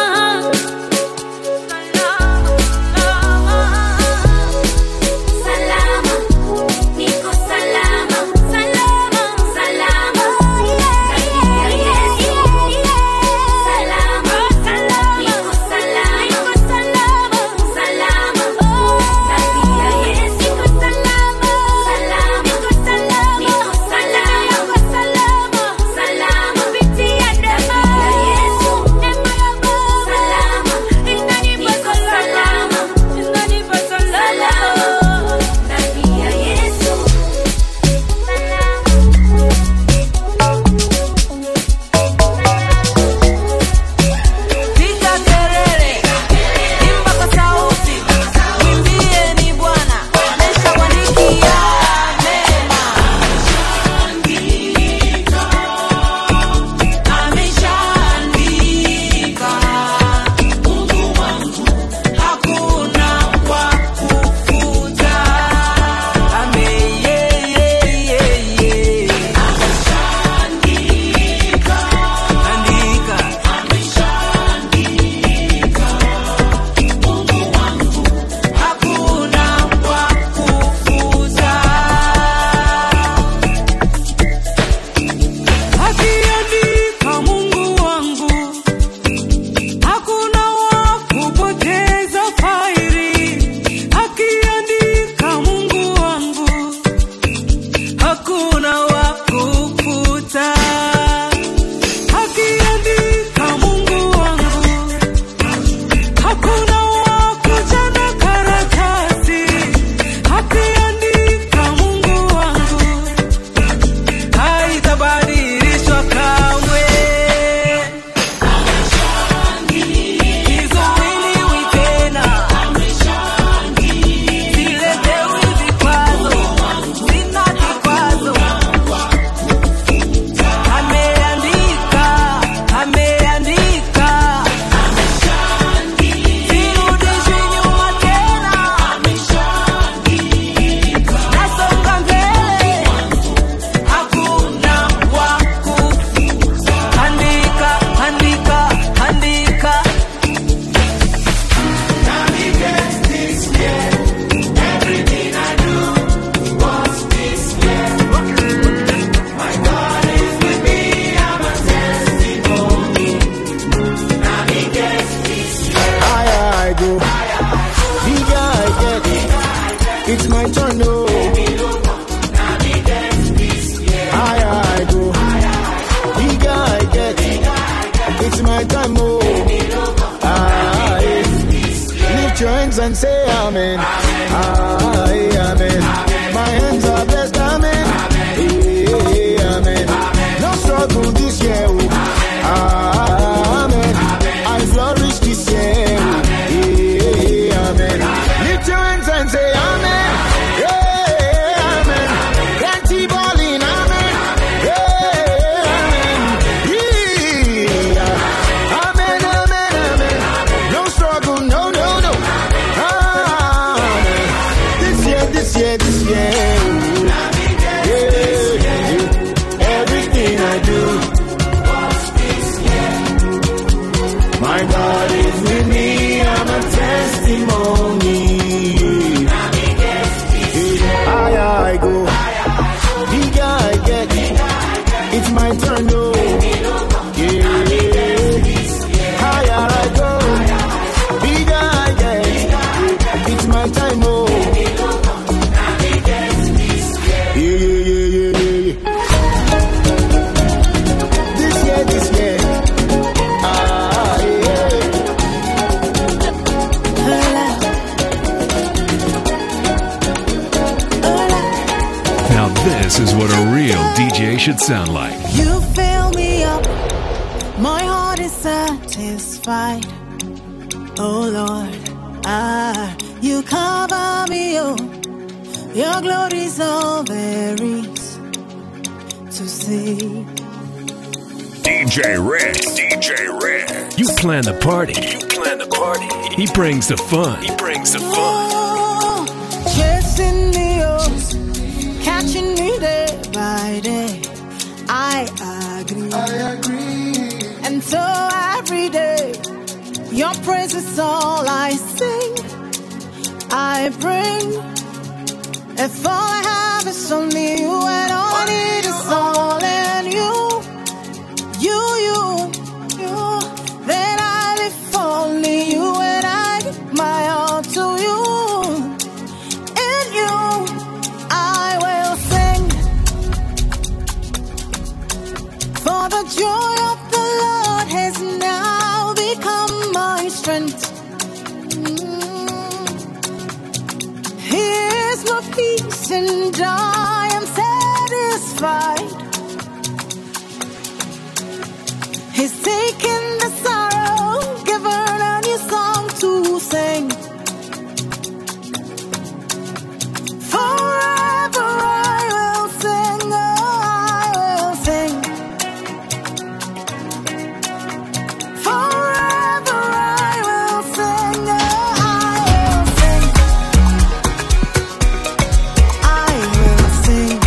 say amen. Aye, amen. My hands are blessed, amen. Eh, amen. No struggle this year, oh. amen. I flourish this year, oh. Eh, amen. Lift your hands and say amen. Yeah, amen. Plenty balling, amen. Yeah, amen. Yeah. Amen, amen, amen. No struggle, no, no, no. Amen. This year, this year, this year. Yeah, yeah. Everything I do. My God is with me, I'm a testimony. Higher I go, bigger I get. It's my turn, no. Yeah. Higher I go, bigger I get. It's my time, oh. Yeah, yeah, yeah, yeah, yeah, yeah. This year, this year. Ah, yeah. Now this is what a real DJ should sound like. You fill me up, my heart is satisfied. Oh Lord, ah, you cover me, oh, your glory's all there is to see. DJ Rick. DJ Rick. You plan the party. You plan the party. He brings the fun. He brings the fun. Oh, chasing me, oh, catching me day by day. I agree. I agree. And so every day, your praise is all I sing. I bring. If all I have is only you, and all I need is all in you, you, you, you, then I live for only you, and I give my all to you. In you, I will sing. For the joy of the Lord has now become my strength. Mm. He is my peace, and I am satisfied. He's taken the sorrow, given a new song to sing. Forever I will sing, oh, I will sing. Forever I will sing, oh, I will sing. I will sing.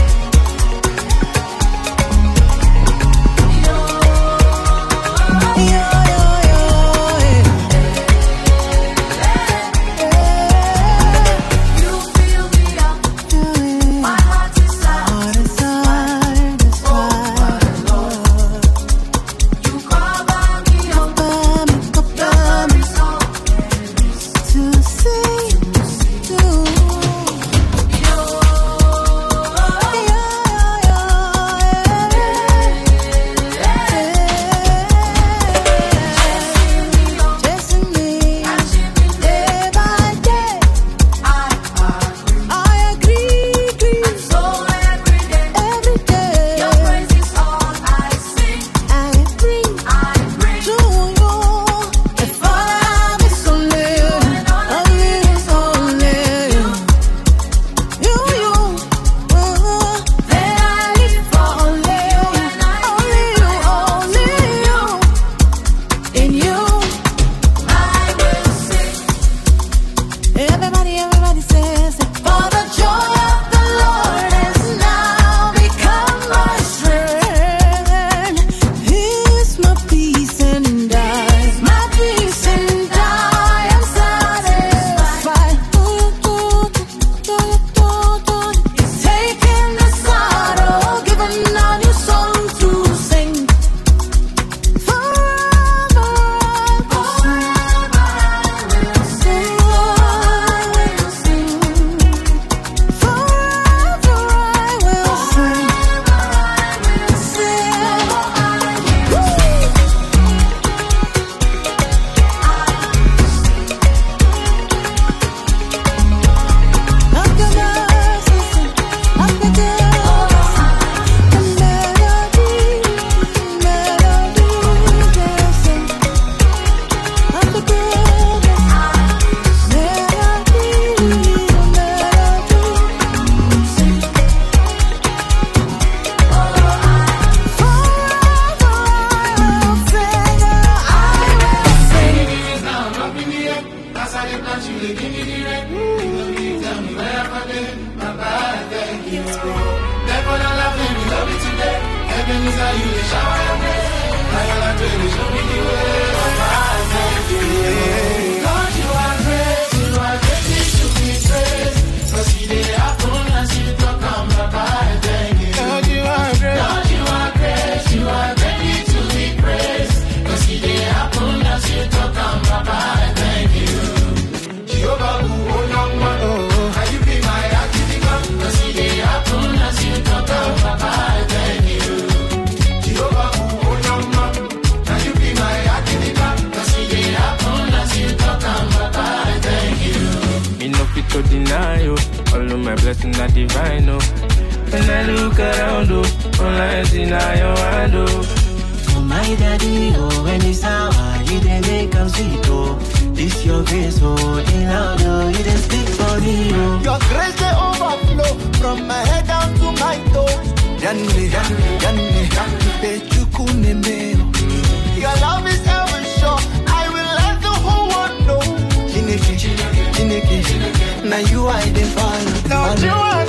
Oh, Lord, you are great. Me no fit to deny you. All of my blessings are divine, oh. When I look around, oh, all I see now your hand, oh. Oh my daddy, oh, when it's sour, you dey make am sweet, oh. This your grace, oh, in loud, oh, you dey speak for me, oh. Your grace they overflow from my head down to my toes. Yanni, yanni, yanni, yanni, Your love is ever sure. I will let the whole world know. Chineke, Chineke, now you I dey follow. Lord, you are